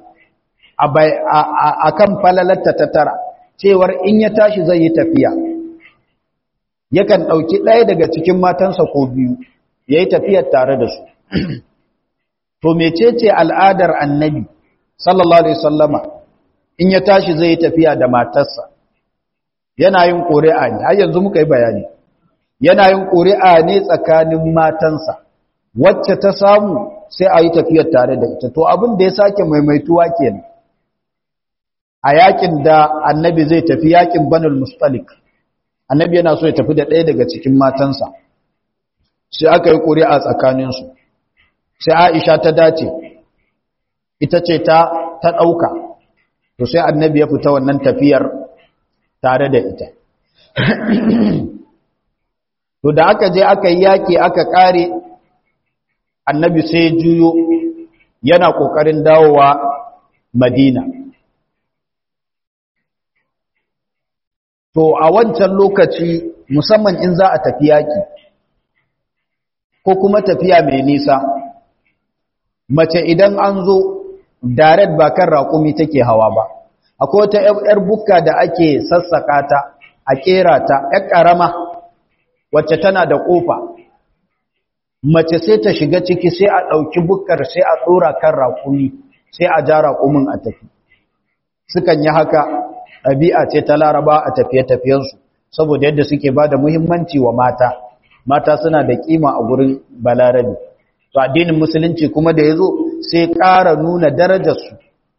Speaker 1: a kan falalatta ta tara cewar in ya tashi zai yi tafiya yakan ɗauki ɗaya daga cikin matansa ko biyu ya yi tafiyar tare da su to mecece al'adar annabi sallallahu alaihi wasallama in ya tashi zai yi tafiya da matarsa yana yin ƙuri'a ne har yanzu muka yi bayani yana yin ƙuri'a ne tsakanin matansa wacce ta samu sai a yi tafiyar tare da ita to abin da ya sake maimaituwa kenan a yakin da annabi zai tafi yakin banul mustalik annabi yana so ya tafi da ɗaya daga cikin matansa sai aka yi ƙuri'a tsakaninsu sai aisha ta dace ita ce ta ta ɗauka to sai annabi ya fita wannan tafiyar tare da ita to da aka je aka yi yaƙi aka ƙare annabi sai juyo yana ƙoƙarin dawowa madina to a wancan lokaci musamman in za a tafi yaƙi ko kuma tafiya mai nisa mace idan an zo direct ba kan raƙumi take hawa ba akwai wata 'yar bukka da ake sassaka ta a ƙera ta 'yar ƙarama wacce tana da ƙofa mace sai ta shiga ciki sai a ɗauki bukkar sai a tsora kan raƙumi sai a ja raƙumin a tafi sukan yi haka ɗabi'a ce ta laraba a tafiye-tafiyensu saboda yadda suke ba da muhimmanci wa mata mata suna da ƙima a gurin balarabe to addinin musulunci kuma da ya zo sai ƙara nuna darajarsu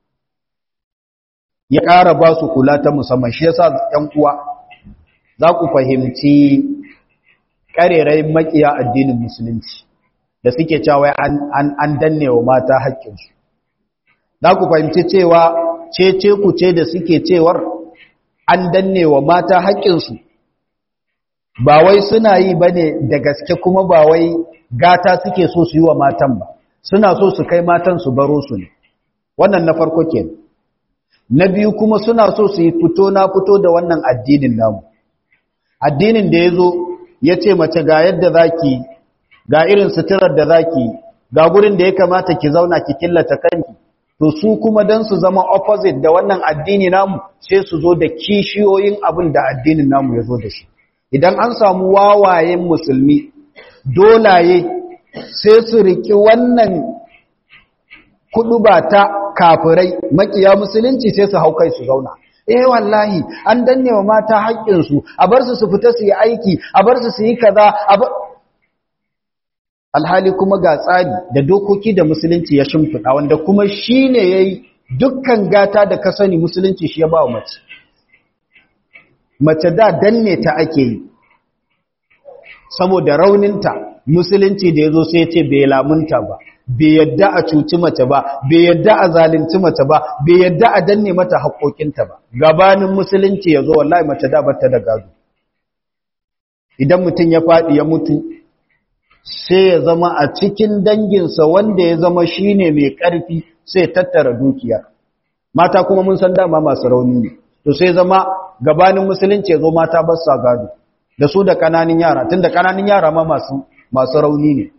Speaker 1: ya ƙara ba su kula ta musamman shi yasa ‘yan uwa za ku fahimci ƙarerayin makiya addinin musulunci da suke cewa an danne wa mata haƙƙinsu za ku fahimci cewa cece ku ce da suke cewar an danne wa mata haƙƙinsu ba wai suna yi ba ne da gaske kuma ba wai gata suke so su yi wa matan ba suna so su kai matan su baro su ne wannan na farko ke na biyu kuma suna so su yi fito na fito da wannan addinin namu addinin da ya zo ya ce mace ga yadda za ki ga irin suturar da za ki ga gurin da ya kamata ki zauna ki killata kanki to su kuma don su zama opposite da wannan addini namu sai su zo da kishiyoyin abin da addinin namu ya zo da shi idan an samu wawayen musulmi dolaye sai su riki wannan kuduba ta kafirai makiya musulunci sai su hau kai su zauna eh wallahi an danne wa mata haƙƙinsu a bar su su fita su yi aiki a bar su su yi kaza a bar alhali kuma ga tsari da dokoki da musulunci ya shimfiɗa wanda kuma shi ne ya yi dukkan gata da ka sani musulunci shi ya ba wa mace mace da danne ta ake yi saboda rauninta musulunci da ya zo sai ce bai lamunta ba bai yadda a cuci mace ba bai yadda a zalunci mace ba bai yadda a danne mata haƙoƙinta ba gabanin musulunci ya zo wallahi mace da bata da gado idan mutum ya faɗi ya mutu sai ya zama a cikin danginsa wanda ya zama shine mai ƙarfi sai tattara dukiya mata kuma mun san dama masu rauni ne to sai zama gabanin musulunci ya zo mata ba sa gado da su da ƙananin yara tunda ƙananin yara ma masu masu rauni ne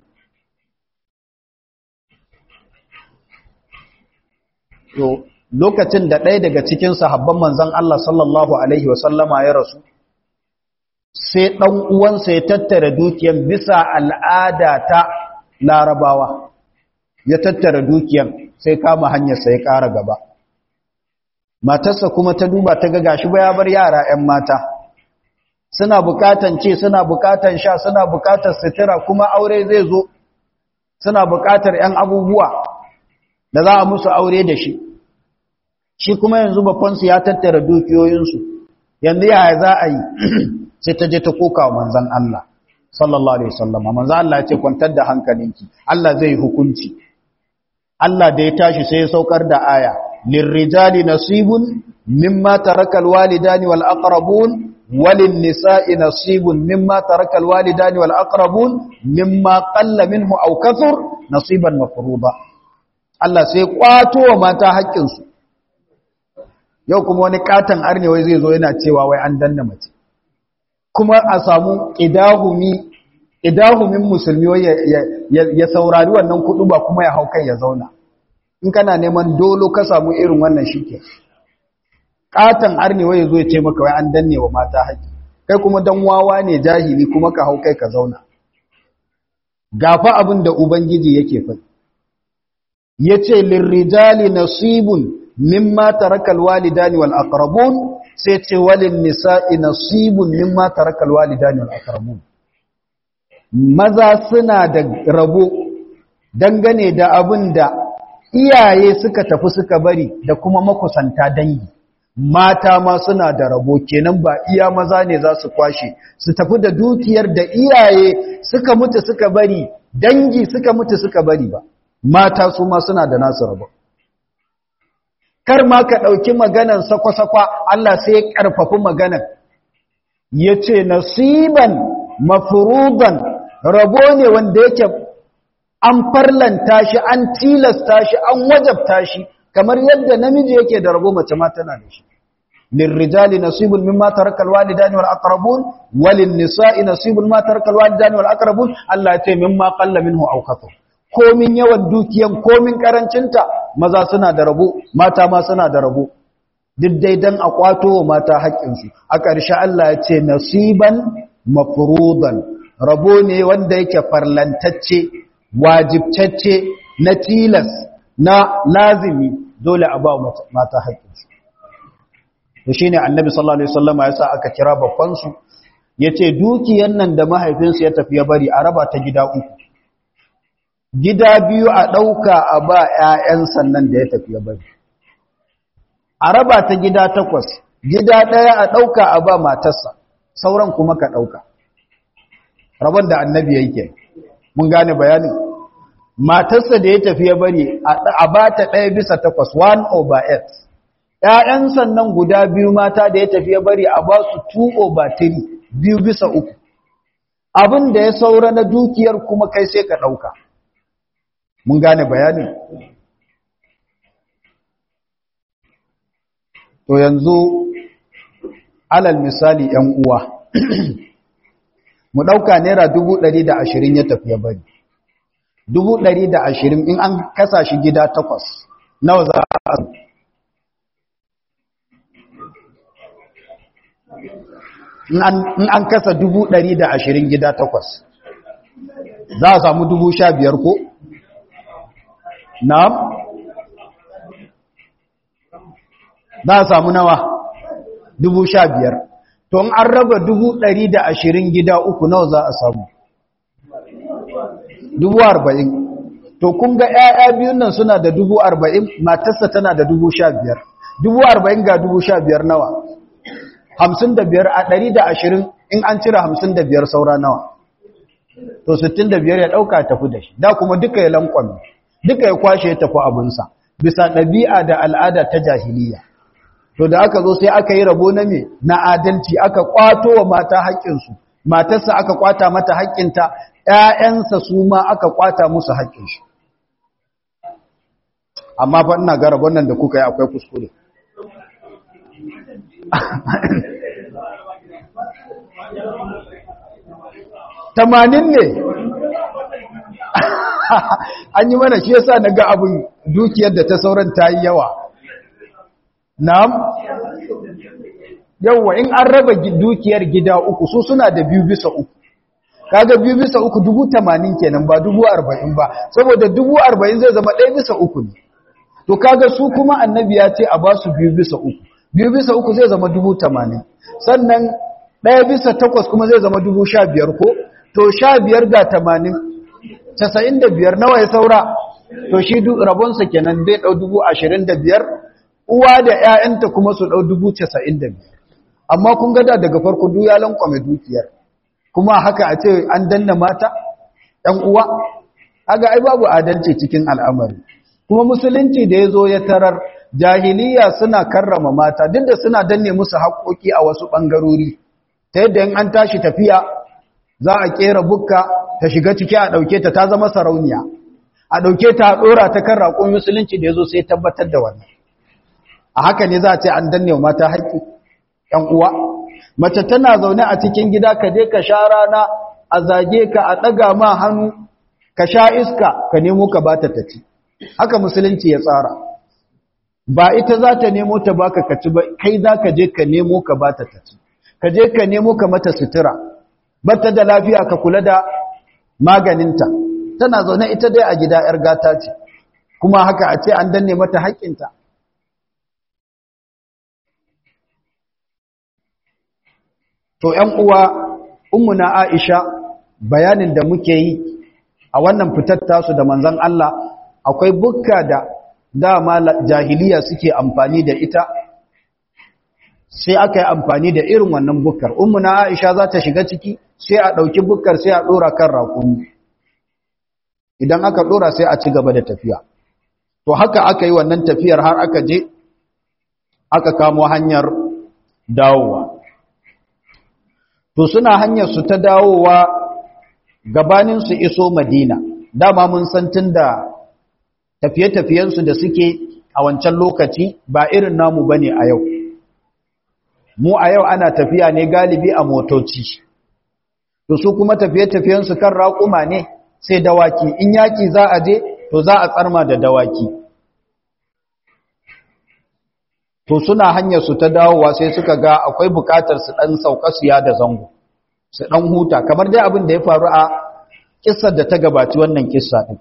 Speaker 1: to lokacin da ɗaya daga cikin sahabban manzon Allah sallallahu alaihi wasallama ya rasu sai ɗan uwansa ya tattara dukiyan bisa al'ada ta larabawa ya tattara dukiyan sai kama hanyarsa ya ƙara gaba matarsa kuma ta duba ta ga gashi ba ya bar yara ‘yan mata suna bukatan ce suna bukatan sha suna bukatar sutura kuma aure zai zo suna bukatar ‘yan abubuwa da za a musu aure da shi shi kuma yanzu bafansu ya tattara dukiyoyinsu yanzu yaya za a yi sai ta je ta koka wa manzan Allah sallallahu alaihi wasallam manzan Allah ya ce kwantar da hankalinki Allah zai hukunci Allah da ya tashi sai ya saukar da aya lirrijali nasibun mimma taraka alwalidani wal aqrabun walin nisa'i nasibun mimma taraka alwalidani wal aqrabun mimma qalla minhu aw kathur nasiban mafruḍa Allah sai kwato wa mata haƙƙinsu yau kuma wani katon arne wai zai zo yana cewa wai an danna mace kuma a samu idahumi idahumin musulmi ya saurari wannan kudu ba kuma ya hau kai ya zauna in kana neman dolo ka samu irin wannan shike katan arnewa ya zo ya ce maka wai an danne wa mata haƙi kai kuma dan wawa ne jahili kuma ka hau kai ka zauna gafa abin da ubangiji yake faɗi yace lirrijali nasibun mimma tarakal walidani wal aqrabun sai ce walin nisa'i nasibun mimma tarakal walidani wal aqrabun maza suna da rabo dangane da abin da iyaye suka tafi suka bari da kuma makusanta dangi mata ma suna da rabo kenan ba iya maza ne za su kwashe su tafi da dukiyar da iyaye suka mutu suka bari dangi suka mutu suka bari ba mata su ma suna da nasu rabo kar ma ka ɗauki maganan sakwa-sakwa Allah sai ya ƙarfafi maganan ya ce nasiban mafuruban rabo ne wanda yake an farlanta shi an tilasta shi an wajabta shi kamar yadda namiji yake da rabo mace ma tana da shi lirrijali nasibun mimma tarakal walidani wal aqrabun walin nisa'i nasibun ma tarakal walidani wal aqrabun Allah ya ce mimma qalla minhu aw kathur komin yawan dukiyan komin karancinta maza suna da rabo mata ma suna da rabo duk dai dan a kwato wa mata haƙƙinsu a ƙarshe Allah ya ce nasiban mafruḍan rabo ne wanda yake farlantacce wajibtacce na tilas na lazimi dole a ba mata haƙƙinsu to shine annabi sallallahu alaihi wasallam ya sa aka kira babban su yace dukiyan nan da mahaifinsu ya tafi ya bari a raba ta gida uku gida biyu a ɗauka a ba ‘ya'yan sannan da ya tafi ya bari. A raba ta gida takwas, gida ɗaya a ɗauka a ba matarsa, sauran kuma ka ɗauka. Rabon da annabi yake, mun gane bayanin. Matarsa da ya tafi ya bari a ba ta ɗaya bisa takwas, one over eight. ‘Ya'yan sannan guda biyu mata da ya tafi ya bari a ba su two over three, biyu bisa uku. Abin da ya saura na dukiyar kuma kai sai ka ɗauka. mun gane bayanin to yanzu alal misali ‘yan uwa mu ɗauka naira dubu ɗari da ashirin ya tafiya bari dubu ɗari da ashirin in an kasa shi gida takwas nawa za a in an kasa dubu ɗari da ashirin gida takwas za a samu dubu sha biyar ko? na'am za a samu nawa dubu sha biyar to an raba dubu ɗari da ashirin gida uku nawa za a samu dubu arba'in to kun ga ‘ya'ya biyun nan suna da dubu arba'in matarsa tana da dubu sha biyar dubu arba'in ga dubu sha biyar nawa hamsin da biyar a ɗari da ashirin in an cire hamsin da biyar saura nawa to sittin da biyar ya ɗauka tafi da shi da kuma duka ya lankwami duka ya kwashe ya tafi abinsa bisa ɗabi'a da al'ada ta jahiliya to da aka zo sai aka yi rabo na me na adalci aka kwato wa mata haƙƙinsu matarsa aka kwata mata haƙƙinta ‘ya'yansa su ma aka kwata musu haƙƙinsu amma fa ina ga rabon nan da kuka yi akwai kuskure tamanin ne an yi mana shi yasa na ga abin dukiyar da ta sauran ta yi yawa na'am yawa in an raba dukiyar gida uku su suna da biyu bisa uku kaga biyu bisa uku dubu tamanin kenan ba dubu arba'in ba saboda dubu arba'in zai zama ɗaya bisa uku ne to kaga su kuma annabi ya ce a ba su biyu bisa uku biyu bisa uku zai zama dubu tamanin sannan ɗaya bisa takwas kuma zai zama dubu sha biyar ko to sha biyar ga tamanin casa'in da biyar nawa ya saura to shi rabonsa kenan zai ɗau dubu ashirin da biyar uwa da ‘ya'yanta kuma su ɗau dubu casa'in da biyar amma kun gada daga farko duk ya lankwame dukiyar kuma haka a ce an danna mata ‘yan uwa aga ai babu adalci cikin al'amari kuma musulunci da ya zo ya tarar jahiliya suna karrama mata duk da suna danne musu haƙoƙi a wasu ɓangarori ta yadda in an tashi tafiya za a ƙera bukka ta shiga ciki a ɗauke ta ta zama sarauniya a ɗauke ta a ɗora ta kan raƙon musulunci da ya zo sai tabbatar da wannan a haka ne za a ce an danne mata haƙƙi ‘yan uwa mace tana zaune a cikin gida ka je ka sha rana a zage ka a ɗaga ma hannu ka sha iska ka nemo ka bata ta ci haka musulunci ya tsara ba ita za ta nemo ta baka ka ci ba kai za ka je ka nemo ka bata ta ci ka je ka nemo ka mata sutura bata da lafiya ka kula da maganinta tana zaune ita dai a gida ‘yar gata ce kuma haka a ce an danne mata haƙƙinta to ‘yan uwa ummuna aisha bayanin da muke yi a wannan fitar tasu da manzan Allah akwai bukka da dama jahiliya suke amfani da ita sai aka yi amfani da irin wannan bukkar ummuna aisha za ta shiga ciki sai a ɗauki bukkar sai a ɗora kan rakumi idan aka ɗora sai a ci gaba da tafiya to haka aka yi wannan tafiyar har aka je aka kamo hanyar dawowa to suna hanyar su ta dawowa gabanin su iso madina dama mun san tun da tafiye-tafiyensu da suke a wancan lokaci ba irin namu bane a yau mu a yau ana tafiya ne galibi a motoci to su kuma tafiye-tafiyensu kan raƙuma ne sai dawaki in yaki za a je to za a tsarma da dawaki to suna hanyar su ta dawowa sai suka ga akwai bukatar su dan sauka su ya da zango su dan huta kamar dai abin da ya faru a kissar da ta gabaci wannan kissa din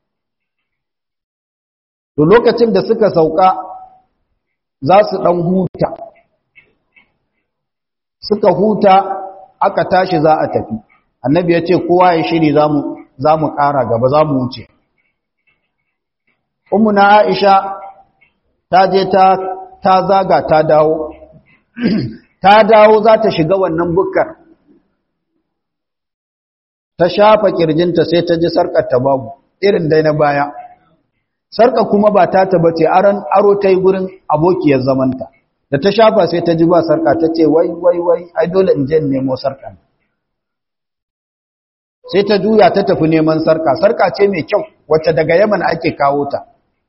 Speaker 1: to lokacin da suka sauka za su dan huta suka huta aka tashi za a tafi annabi ya ce kowa ya shiri zamu za mu ƙara gaba za mu wuce. na Aisha ta je ta, ta zaga ta dawo, ta dawo za ta shiga wannan bukkar. Ta shafa ƙirjinta sai ta ji sarƙar ta babu, irin dai na baya. Sarƙa kuma ba ta taba ce aron aro ta yi gurin abokiyar zamanta. Da ta shafa sai ta ji ba sarƙa ta ce wai wai wai ai dole in je in nemo sarƙa. sai ta juya ta tafi neman sarka sarka ce mai kyau wacce daga yaman ake kawo ta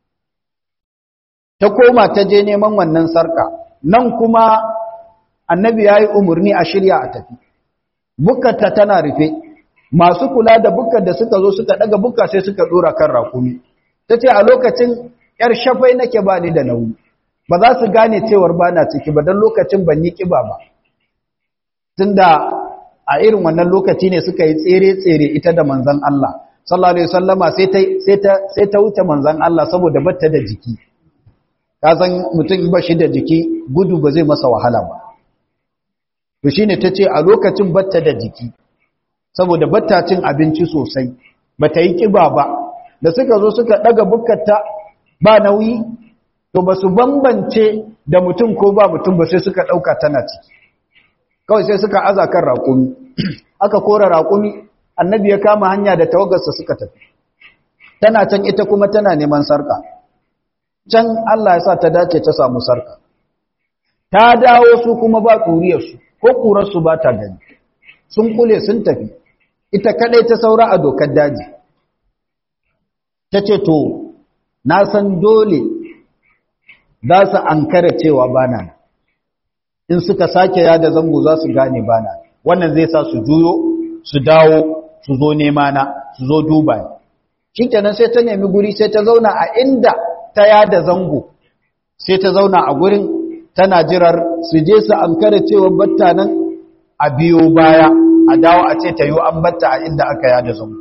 Speaker 1: ta koma ta je neman wannan sarka nan kuma annabi ya yi umarni a shirya a tafi bukkata tana rufe masu kula da bukkar da suka zo suka daga bukka sai suka dora kan rakumi ta ce a lokacin yar shafai nake ba ni da nauyi ba za su gane cewar ba na ciki ba don lokacin ban yi kiba ba tunda a irin wannan lokaci ne suka yi tsere-tsere ita da manzan Allah sallallahu alaihi wasallama sai ta sai ta sai ta wuce manzan Allah saboda batta da jiki ka san mutum ba shi da jiki gudu ba zai masa wahala ba to shine tace a lokacin batta da jiki saboda batta cin abinci sosai bata yi kiba ba da suka zo suka daga bukkarta ba nauyi to basu bambance da mutum ko ba mutum ba sai suka dauka tana ciki kawai sai suka aza kan raƙumi aka kora raƙumi annabi ya kama hanya da tawagarsa suka tafi tana can ita kuma tana neman sarka can Allah ya sa ta dace ta samu sarka ta dawo su kuma ba ƙuriyarsu ko ƙurarsu ba ta gani sun kule sun tafi ita kadai ta saura a dokar daji ta ce to na san dole za su ankara cewa bana nan in suka sake yada zango za su gane bana wannan zai sa su juyo su dawo su zo nema na su zo duba ni shikenan sai ta nemi guri sai ta zauna a inda ta yada zango sai ta zauna a gurin tana jirar su je su ankara cewa batta nan a biyo baya a dawo a ce ta yi an batta a inda aka yada zango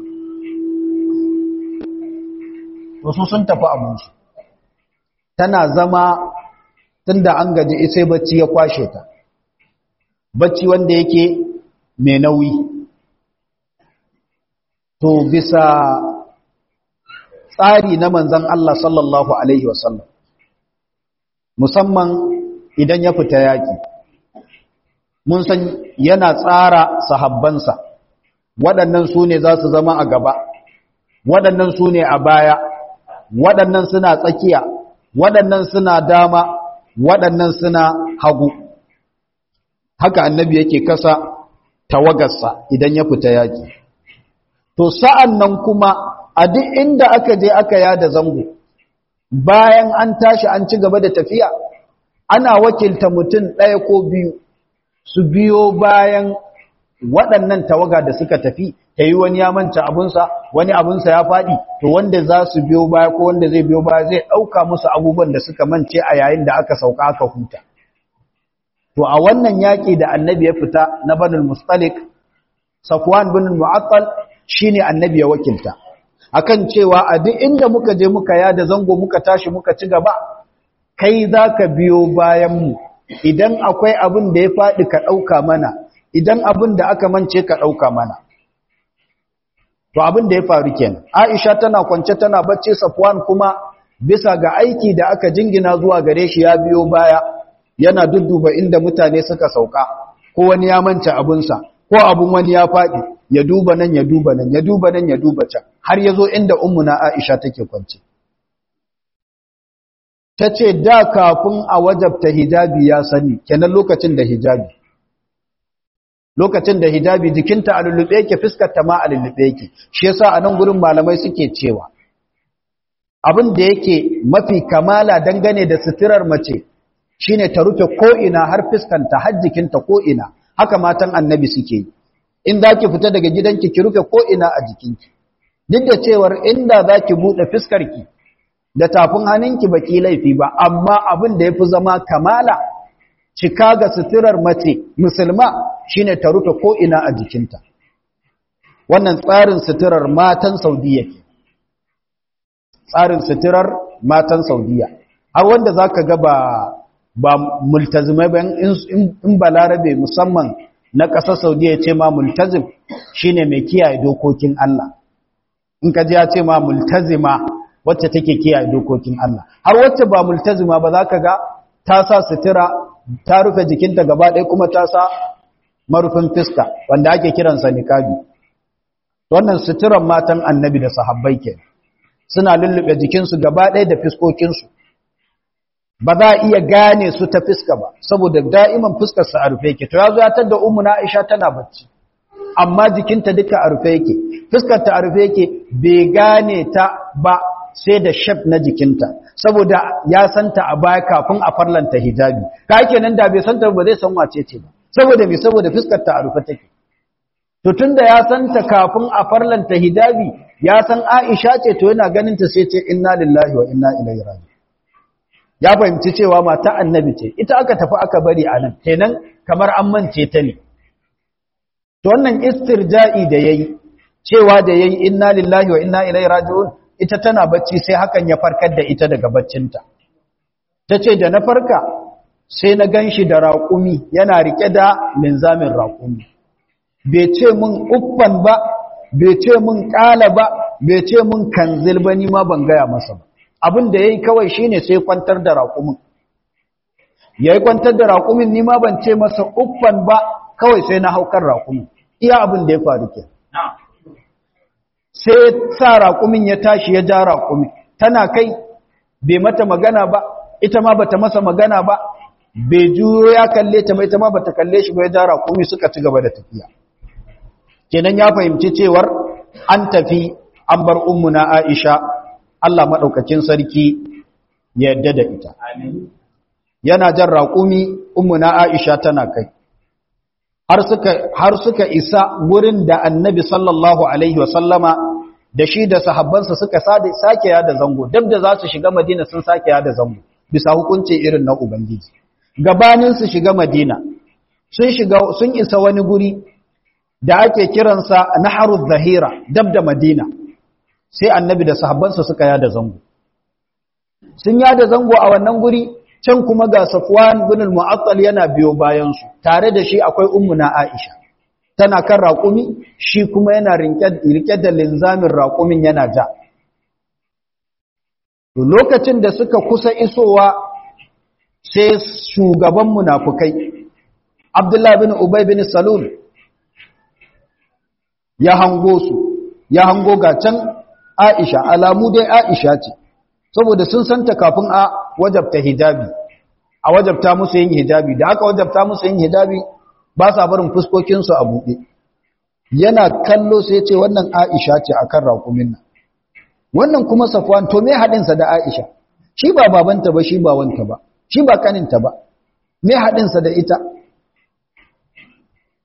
Speaker 1: wasu sun tafi abinci tana zama tunda an gaji sai bacci ya kwashe ta bacci wanda yake mai nauyi to bisa tsari na manzan Allah sallallahu alaihi wasallam musamman idan ya fita yaki mun san yana tsara sahabbansa waɗannan su ne za su zama a gaba waɗannan su ne a baya waɗannan suna tsakiya waɗannan suna dama waɗannan suna hagu haka annabi yake kasa tawagarsa idan ya fita yaƙi to sa'an nan kuma a duk inda aka je aka yada zango bayan an tashi an ci gaba da tafiya ana wakilta mutum ɗaya ko biyu su biyo bayan waɗannan tawaga da suka tafi ta yi wani ya manta abunsa wani abunsa ya faɗi to wanda za su biyo baya ko wanda zai biyo baya zai ɗauka musu abubuwan da suka mance a yayin da aka sauka aka huta to a wannan yaƙi da annabi ya fita na banul mustalik safwan bin mu'attal shine annabi ya wakilta akan cewa a duk inda muka je muka yada zango muka tashi muka ci gaba kai zaka biyo bayan mu idan akwai abin da ya faɗi ka ɗauka mana idan abin da aka mance ka ɗauka mana to abin da ya faru kenan Aisha tana kwance tana bacci Safwan kuma bisa ga aiki da aka jingina zuwa gare shi ya biyo baya yana dudduba inda mutane suka sauka ko wani ya manta abunsa ko abun wani ya faɗi ya duba nan ya duba nan ya duba nan ya duba can har ya zo inda ummuna Aisha take kwance ta ce da kafin a wajabta hijabi ya sani kenan lokacin da hijabi lokacin da hijabi jikinta a lullube yake fuskarta ma a lullube yake shi yasa a nan gurin malamai suke cewa abin da yake mafi kamala dangane da suturar mace shine ta rufe ko'ina har fuskanta har jikinta ko'ina haka matan annabi suke yi in za ki fita daga gidanki ki rufe ko'ina a jikinki duk da cewar inda za ki buɗe fuskarki da tafin hannunki ba ki laifi ba amma abin da ya fi zama kamala cika ga suturar mace musulma shine ta rufe ko'ina a jikinta wannan tsarin suturar matan saudiya ke tsarin suturar matan saudiya har wanda za ka ga ba ba multazimai ba in ba larabe musamman na ƙasar saudiya ce ma multazim shine mai kiyaye dokokin Allah in ka ji ya ce ma multazima wacce take kiyaye dokokin Allah har wacce ba multazima ba za ka ga ta sa sutura ta rufe jikinta gaba ɗaya kuma ta sa marufin fiska wanda ake kiransa niqabi wannan suturan matan annabi da sahabbai ke suna lullube jikinsu gaba ɗaya da fiskokinsu ba za a iya gane su ta fiska ba saboda da'iman fuskar su a rufe yake to ya zo ya tada ummu na Aisha tana bacci amma jikinta duka a rufe yake fuskar ta a rufe yake bai gane ta ba sai da shaf na jikinta saboda ya santa a baya kafin a farlanta hijabi ka kenan da bai santa ba zai san wace ce ba saboda me saboda fuskar ta a rufe take to tunda ya santa kafin a farlanta hijabi ya san Aisha ce to yana ganin ta sai ce inna lillahi wa inna ilaihi raji'un ya fahimci cewa mata annabi ce ita aka tafi aka bari a nan kenan kamar an mance ta ne to wannan istirja'i da yayi cewa da yayi inna lillahi wa inna ilaihi raji'un ita tana bacci sai hakan ya farkar da ita daga baccinta tace da na farka sai na ganshi da raƙumi yana rike da linzamin raƙumi bai ce mun uffan ba bai ce mun ƙala ba bai ce mun kanzil ba ni ma ban gaya masa ba abin da ya yi kawai shi ne sai kwantar da raƙumin ya yi kwantar da raƙumin nima ban ce masa uffan ba kawai sai na haukar raƙumin iya abin da ya faru ke sai sa raƙumin ya tashi ya ja raƙumin tana kai bai mata magana ba ita ma bata masa magana ba bai juyo ya kalle ta mai ta ma bata kalle shi ba ya ja raƙumi suka ci gaba da tafiya kenan ya fahimci cewar an tafi an bar ummuna Aisha Allah maɗaukacin sarki ya yadda da ita. Yana jan raƙumi umuna Aisha tana kai. Har suka isa wurin da annabi sallallahu Alaihi wasallama da shi da sahabbansa suka sake yada zango, dab da za su shiga Madina sun sake yada zango, bisa hukunci irin na Ubangiji. Gabanin su shiga Madina, sun isa wani guri da ake kiransa Naharul Zahira, dab da Madina. sai annabi da sahabbansa suka yada zango sun yada zango a wannan guri can kuma ga Safwan bin al-Mu'attal yana biyo bayan su tare da shi akwai ummuna Aisha tana kan raƙumi shi kuma yana rike da linzamin raƙumin yana ja to lokacin da suka kusa isowa sai shugaban munafukai Abdullah bin Ubay bin Salul ya hango su ya hango ga can Aisha alamu dai Aisha ce saboda sun santa kafin a wajabta hijabi a wajabta musu yin hijabi da aka wajabta musu yin hijabi ba sa barin fuskokin su a buɗe yana kallo sai ya ce wannan Aisha ce akan raƙumin nan wannan kuma Safwan to me hadin sa da Aisha shi ba babanta ba shi ba wanta ba shi ba kaninta ba me hadin sa da ita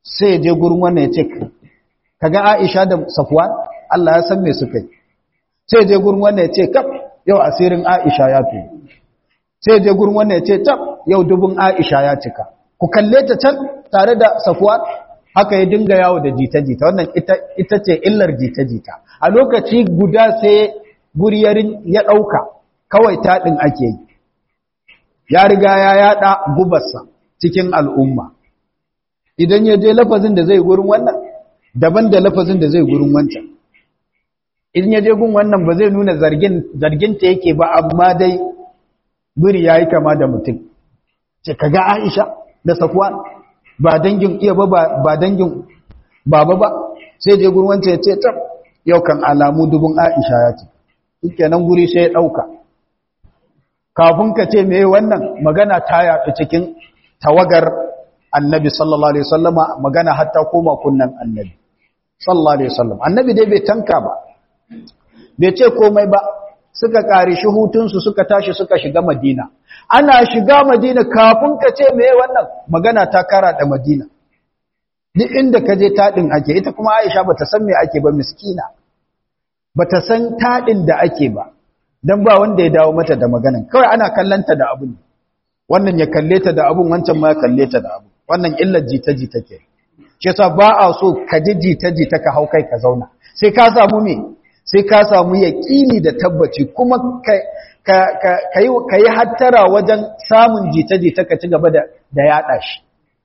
Speaker 1: sai ya je gurin wannan ya ce kaga Aisha da Safwan Allah ya san me suka yi sai ya je gurin wannan ya ce kaf yau asirin Aisha ya tuyi sai ya je gurin wannan ya ce tab yau dubun Aisha ya cika ku kalle ta can tare da Safwan haka ya dinga yawo da jita-jita wannan ita ce illar jita-jita a lokaci guda sai guriyarin ya ɗauka kawai taɗin ake yi ya riga ya yaɗa gubarsa cikin al'umma idan ya je lafazin da zai gurin wannan daban da lafazin da zai gurin wancan idan ya je gun wannan ba zai nuna zarginta yake ba amma dai biri ya yi kama da mutum ce ka ga aisha da safuwa ba dangin iya ba ba dangin baba ba sai je gurin wancan ya ce tab yau kan alamu dubun aisha ya ce kenan guri sai ya ɗauka kafin ka ce me wannan magana ta yaɗu cikin tawagar annabi sallallahu alaihi wasallama magana hatta koma kunnan annabi sallallahu alaihi wasallam annabi dai bai tanka ba bai ce komai ba suka kare shi hutunsu suka tashi suka shiga madina ana shiga madina kafin ka ce me wannan magana ta kara da madina duk inda ka je taɗin ake ita kuma aisha bata san me ake ba miskina bata san taɗin da ake ba dan ba wanda ya dawo mata da maganan kawai ana kallanta da abun wannan ya kalle ta da abun wancan ma ya kalle ta da abun wannan illar jita-jita ke shi yasa ba a so ka ji jita-jita ka hau kai ka zauna sai ka samu me sai ka samu yaƙini da tabbaci kuma ka yi hattara wajen samun jita-jita ka ci gaba da yaɗa shi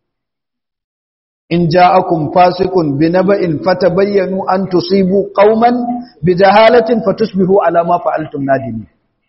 Speaker 1: in ja'akum fasiqun binaba'in fatabayyanu an tusibu qauman bijahalatin fatusbihu ala ma fa'altum nadimin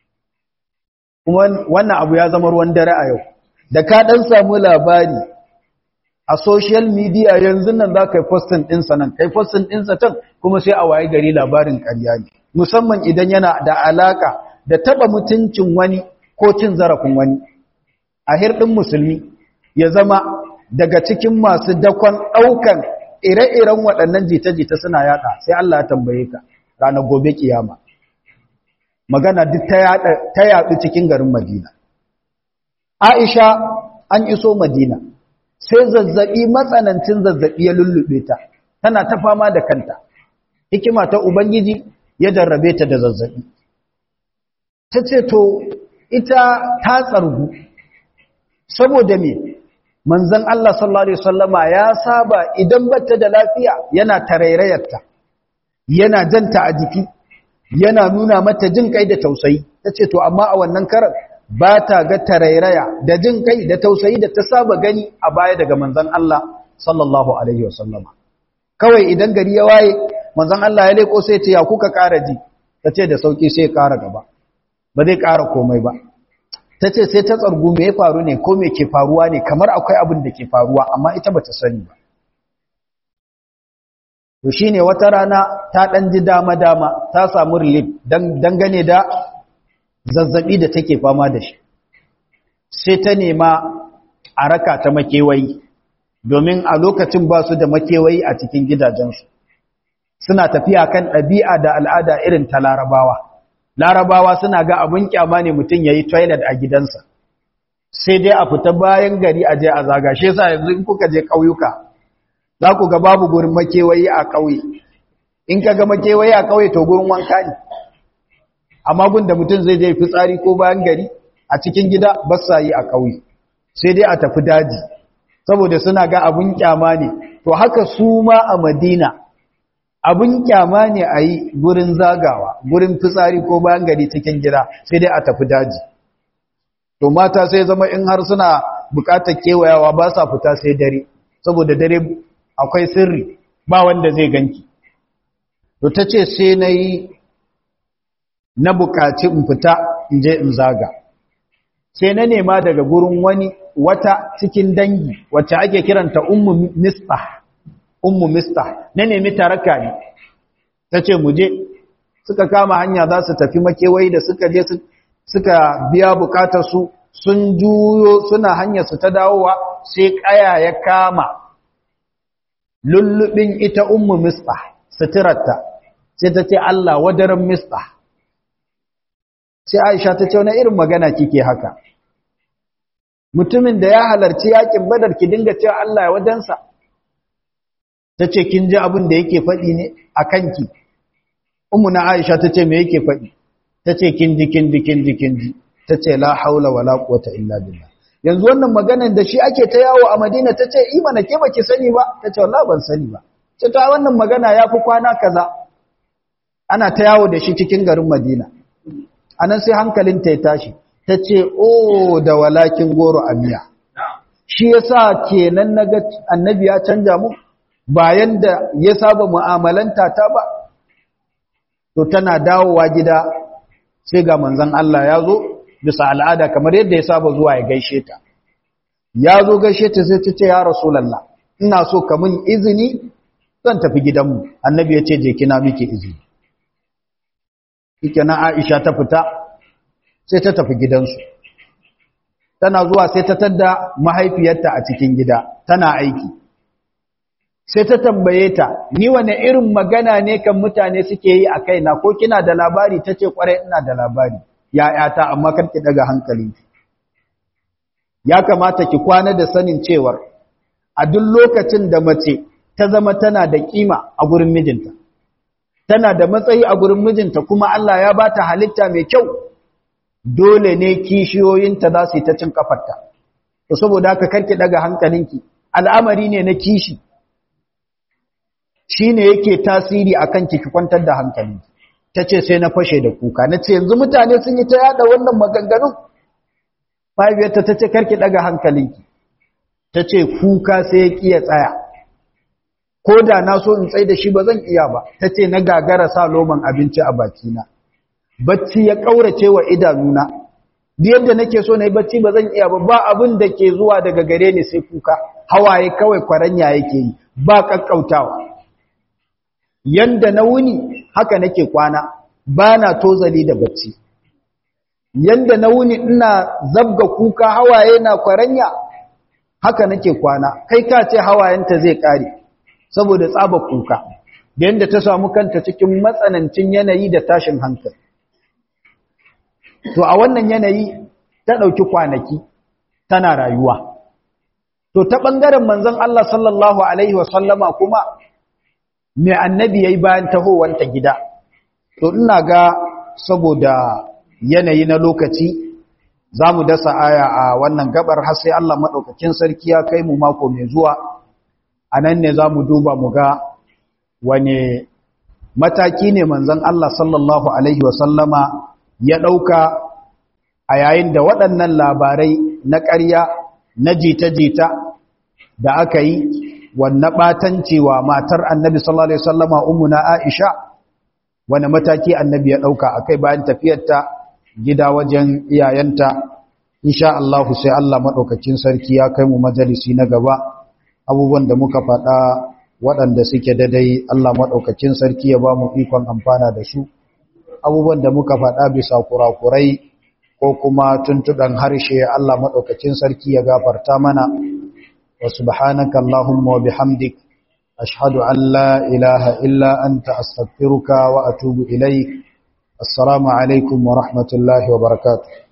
Speaker 1: kuma wannan abu ya zama ruwan dare a yau da ka dan samu labari a social media yanzu nan za ka yi postin ɗinsa nan kai postin ɗinsa can kuma sai a waye gari labarin ƙarya ne musamman idan yana da alaka da taba mutuncin wani ko cin zarafin wani a hirɗin musulmi ya zama daga cikin masu dakon ɗaukan ire-iren waɗannan jita-jita suna yaɗa sai Allah ya tambaye ka ranar gobe kiyama magana duk ta yaɗu cikin garin Madina Aisha an iso Madina sai zazzaɓi matsanancin zazzaɓi ya lullube ta tana ta fama da kanta hikima ta Ubangiji ya jarrabe ta da zazzaɓi ta ce to ita ta tsargu saboda me manzon Allah sallallahu alaihi wasallama ya saba idan bata da lafiya yana tarairayarta yana janta a jiki yana nuna mata jin kai da tausayi tace to amma a wannan karan ba ta ga tarairaya da jin kai da tausayi da ta saba gani a baya daga manzon Allah sallallahu alaihi wasallama kawai idan gari ya waye manzon Allah ya leko sai ce ya kuka ƙara ji tace da sauki sai ya ƙara gaba ba zai ƙara komai ba ta ce sai ta tsargu me ya faru ne ko me ke faruwa ne kamar akwai abin da ke faruwa amma ita ba ta sani ba to shi ne wata rana ta ɗan ji dama-dama ta samu relief dangane da zazzaɓi da take fama da shi sai ta nema a raka ta makewayi domin a lokacin ba su da makewayi a cikin gidajensu suna tafiya kan ɗabi'a da al'ada irin ta larabawa larabawa suna ga abin kyama ne mutum ya yi toilet a gidansa sai dai a fita bayan gari a je a zaga shi yasa yanzu in kuka je ƙauyuka za ku ga babu gurin makewayi a ƙauye in ka ga makewayi a ƙauye to gurin wanka ne amma gun da mutum zai je fitsari ko bayan gari a cikin gida ba sa yi a ƙauye sai dai a tafi daji saboda suna ga abin kyama ne to haka su ma a madina abin kyama ne a yi gurin zagawa gurin fitsari ko bayan gari cikin gida sai dai a tafi daji to mata sai zama in har suna bukatar kewayawa ba sa fita sai dare saboda dare akwai sirri ba wanda zai ganki to ta ce sai na yi na bukaci in fita in je in zaga sai na nema daga gurin wani wata cikin dangi wacce ake kiranta ummu mistah ummu mista na nemi taraka ne ta ce mu je suka kama hanya za su tafi makewai da suka je suka biya bukatar su sun juyo suna hanyar su ta dawowa sai kaya ya kama lullubin ita ummu mista suturarta sai ta ce Allah wadaran mista sai Aisha ta ce wani irin magana kike haka mutumin da ya halarci yakin badar ki dinga cewa Allah ya wadansa ta ce kin ji abin da yake faɗi ne a kanki umu na aisha ta ce me yake faɗi ta ce kin ji kin ji kin ji kin ji ta ce la haula wala quwwata illa billah yanzu wannan maganar da shi ake ta yawo a madina ta ce imana ke baki sani ba ta ce wallahi ban sani ba ce ta wannan magana ya fi kwana kaza ana ta yawo da shi cikin garin madina anan sai hankalinta ya tashi ta ce o da walakin goro a miya shi yasa kenan naga annabi ya canja mu bayan da ya saba mu'amalanta ta ba to tana dawowa gida sai ga manzon Allah ya zo bisa al'ada kamar yadda ya saba zuwa ya gaishe ta ya zo gaishe ta sai ta ce ya rasulullah ina so ka min izini zan tafi gidanmu annabi ya ce je kina miki izini na Aisha ta fita sai ta tafi gidansu tana zuwa sai ta tadda mahaifiyarta a cikin gida tana aiki sai ta tambaye ta ni wane irin magana ne kan mutane suke yi a kaina ko kina da labari ta ce kwarai ina da labari ya'yata amma kar ki daga hankali ya kamata ki kwana da sanin cewar a duk lokacin da mace ta zama tana da kima a gurin mijinta tana da matsayi a gurin mijinta kuma Allah ya bata halitta mai kyau dole ne kishiyoyinta za su yi ta cin kafarta to saboda haka karki daga hankalinki al'amari ne na kishi shine yake tasiri akan ki kwantar da hankalinki tace sai na fashe da kuka nace yanzu mutane sun yi ta yada wannan maganganun mahaifiyarta tace karki daga hankalinki tace kuka sai ya kiya tsaya ko da na so in tsaye da shi ba zan iya ba tace na gagara sa loman abinci a bakina bacci ya kaurace wa idanuna yadda nake so na yi bacci ba zan iya ba ba abin da ke zuwa daga gare ni sai kuka hawaye kawai kwaranya yake yi ba kakkautawa yanda na wuni haka nake kwana ba na tozali da bacci yanda na wuni ina zabga kuka hawaye na kwaranya haka nake kwana kai ka ce hawayenta zai kare saboda tsaba kuka da yanda ta samu kanta cikin matsanancin yanayi da tashin hankali to a wannan yanayi ta ɗauki kwanaki tana rayuwa to ta ɓangaren manzon Allah sallallahu alaihi wasallama kuma mai annabi ya yi bayan tahowanta gida to ina ga saboda yanayi na lokaci za mu dasa aya a wannan gabar har sai Allah maɗaukakin sarki ya kai mu mako mai zuwa a nan ne za mu duba mu ga wane mataki ne manzon Allah sallallahu alaihi wasallama ya ɗauka a yayin da waɗannan labarai na ƙarya na jita-jita da aka yi wanne ɓatancewa matar annabi sallallahu Alaihi wasallama umuna Aisha wani mataki annabi ya ɗauka a kai bayan tafiyarta gida wajen iyayenta insha Allah sai Allah maɗaukacin sarki ya kai mu majalisi na gaba abubuwan da muka faɗa waɗanda suke dadai Allah maɗaukacin sarki ya ba mu ikon amfana da su abubuwan da muka faɗa bisa kurakurai ko kuma tuntuɗan harshe Allah maɗaukacin sarki ya gafarta mana wa subhanaka Allahumma wa bihamdik ashhadu an la ilaha illa anta astaghfiruka wa atubu ilaik assalamu alaikum wa rahmatullahi wa barakatuh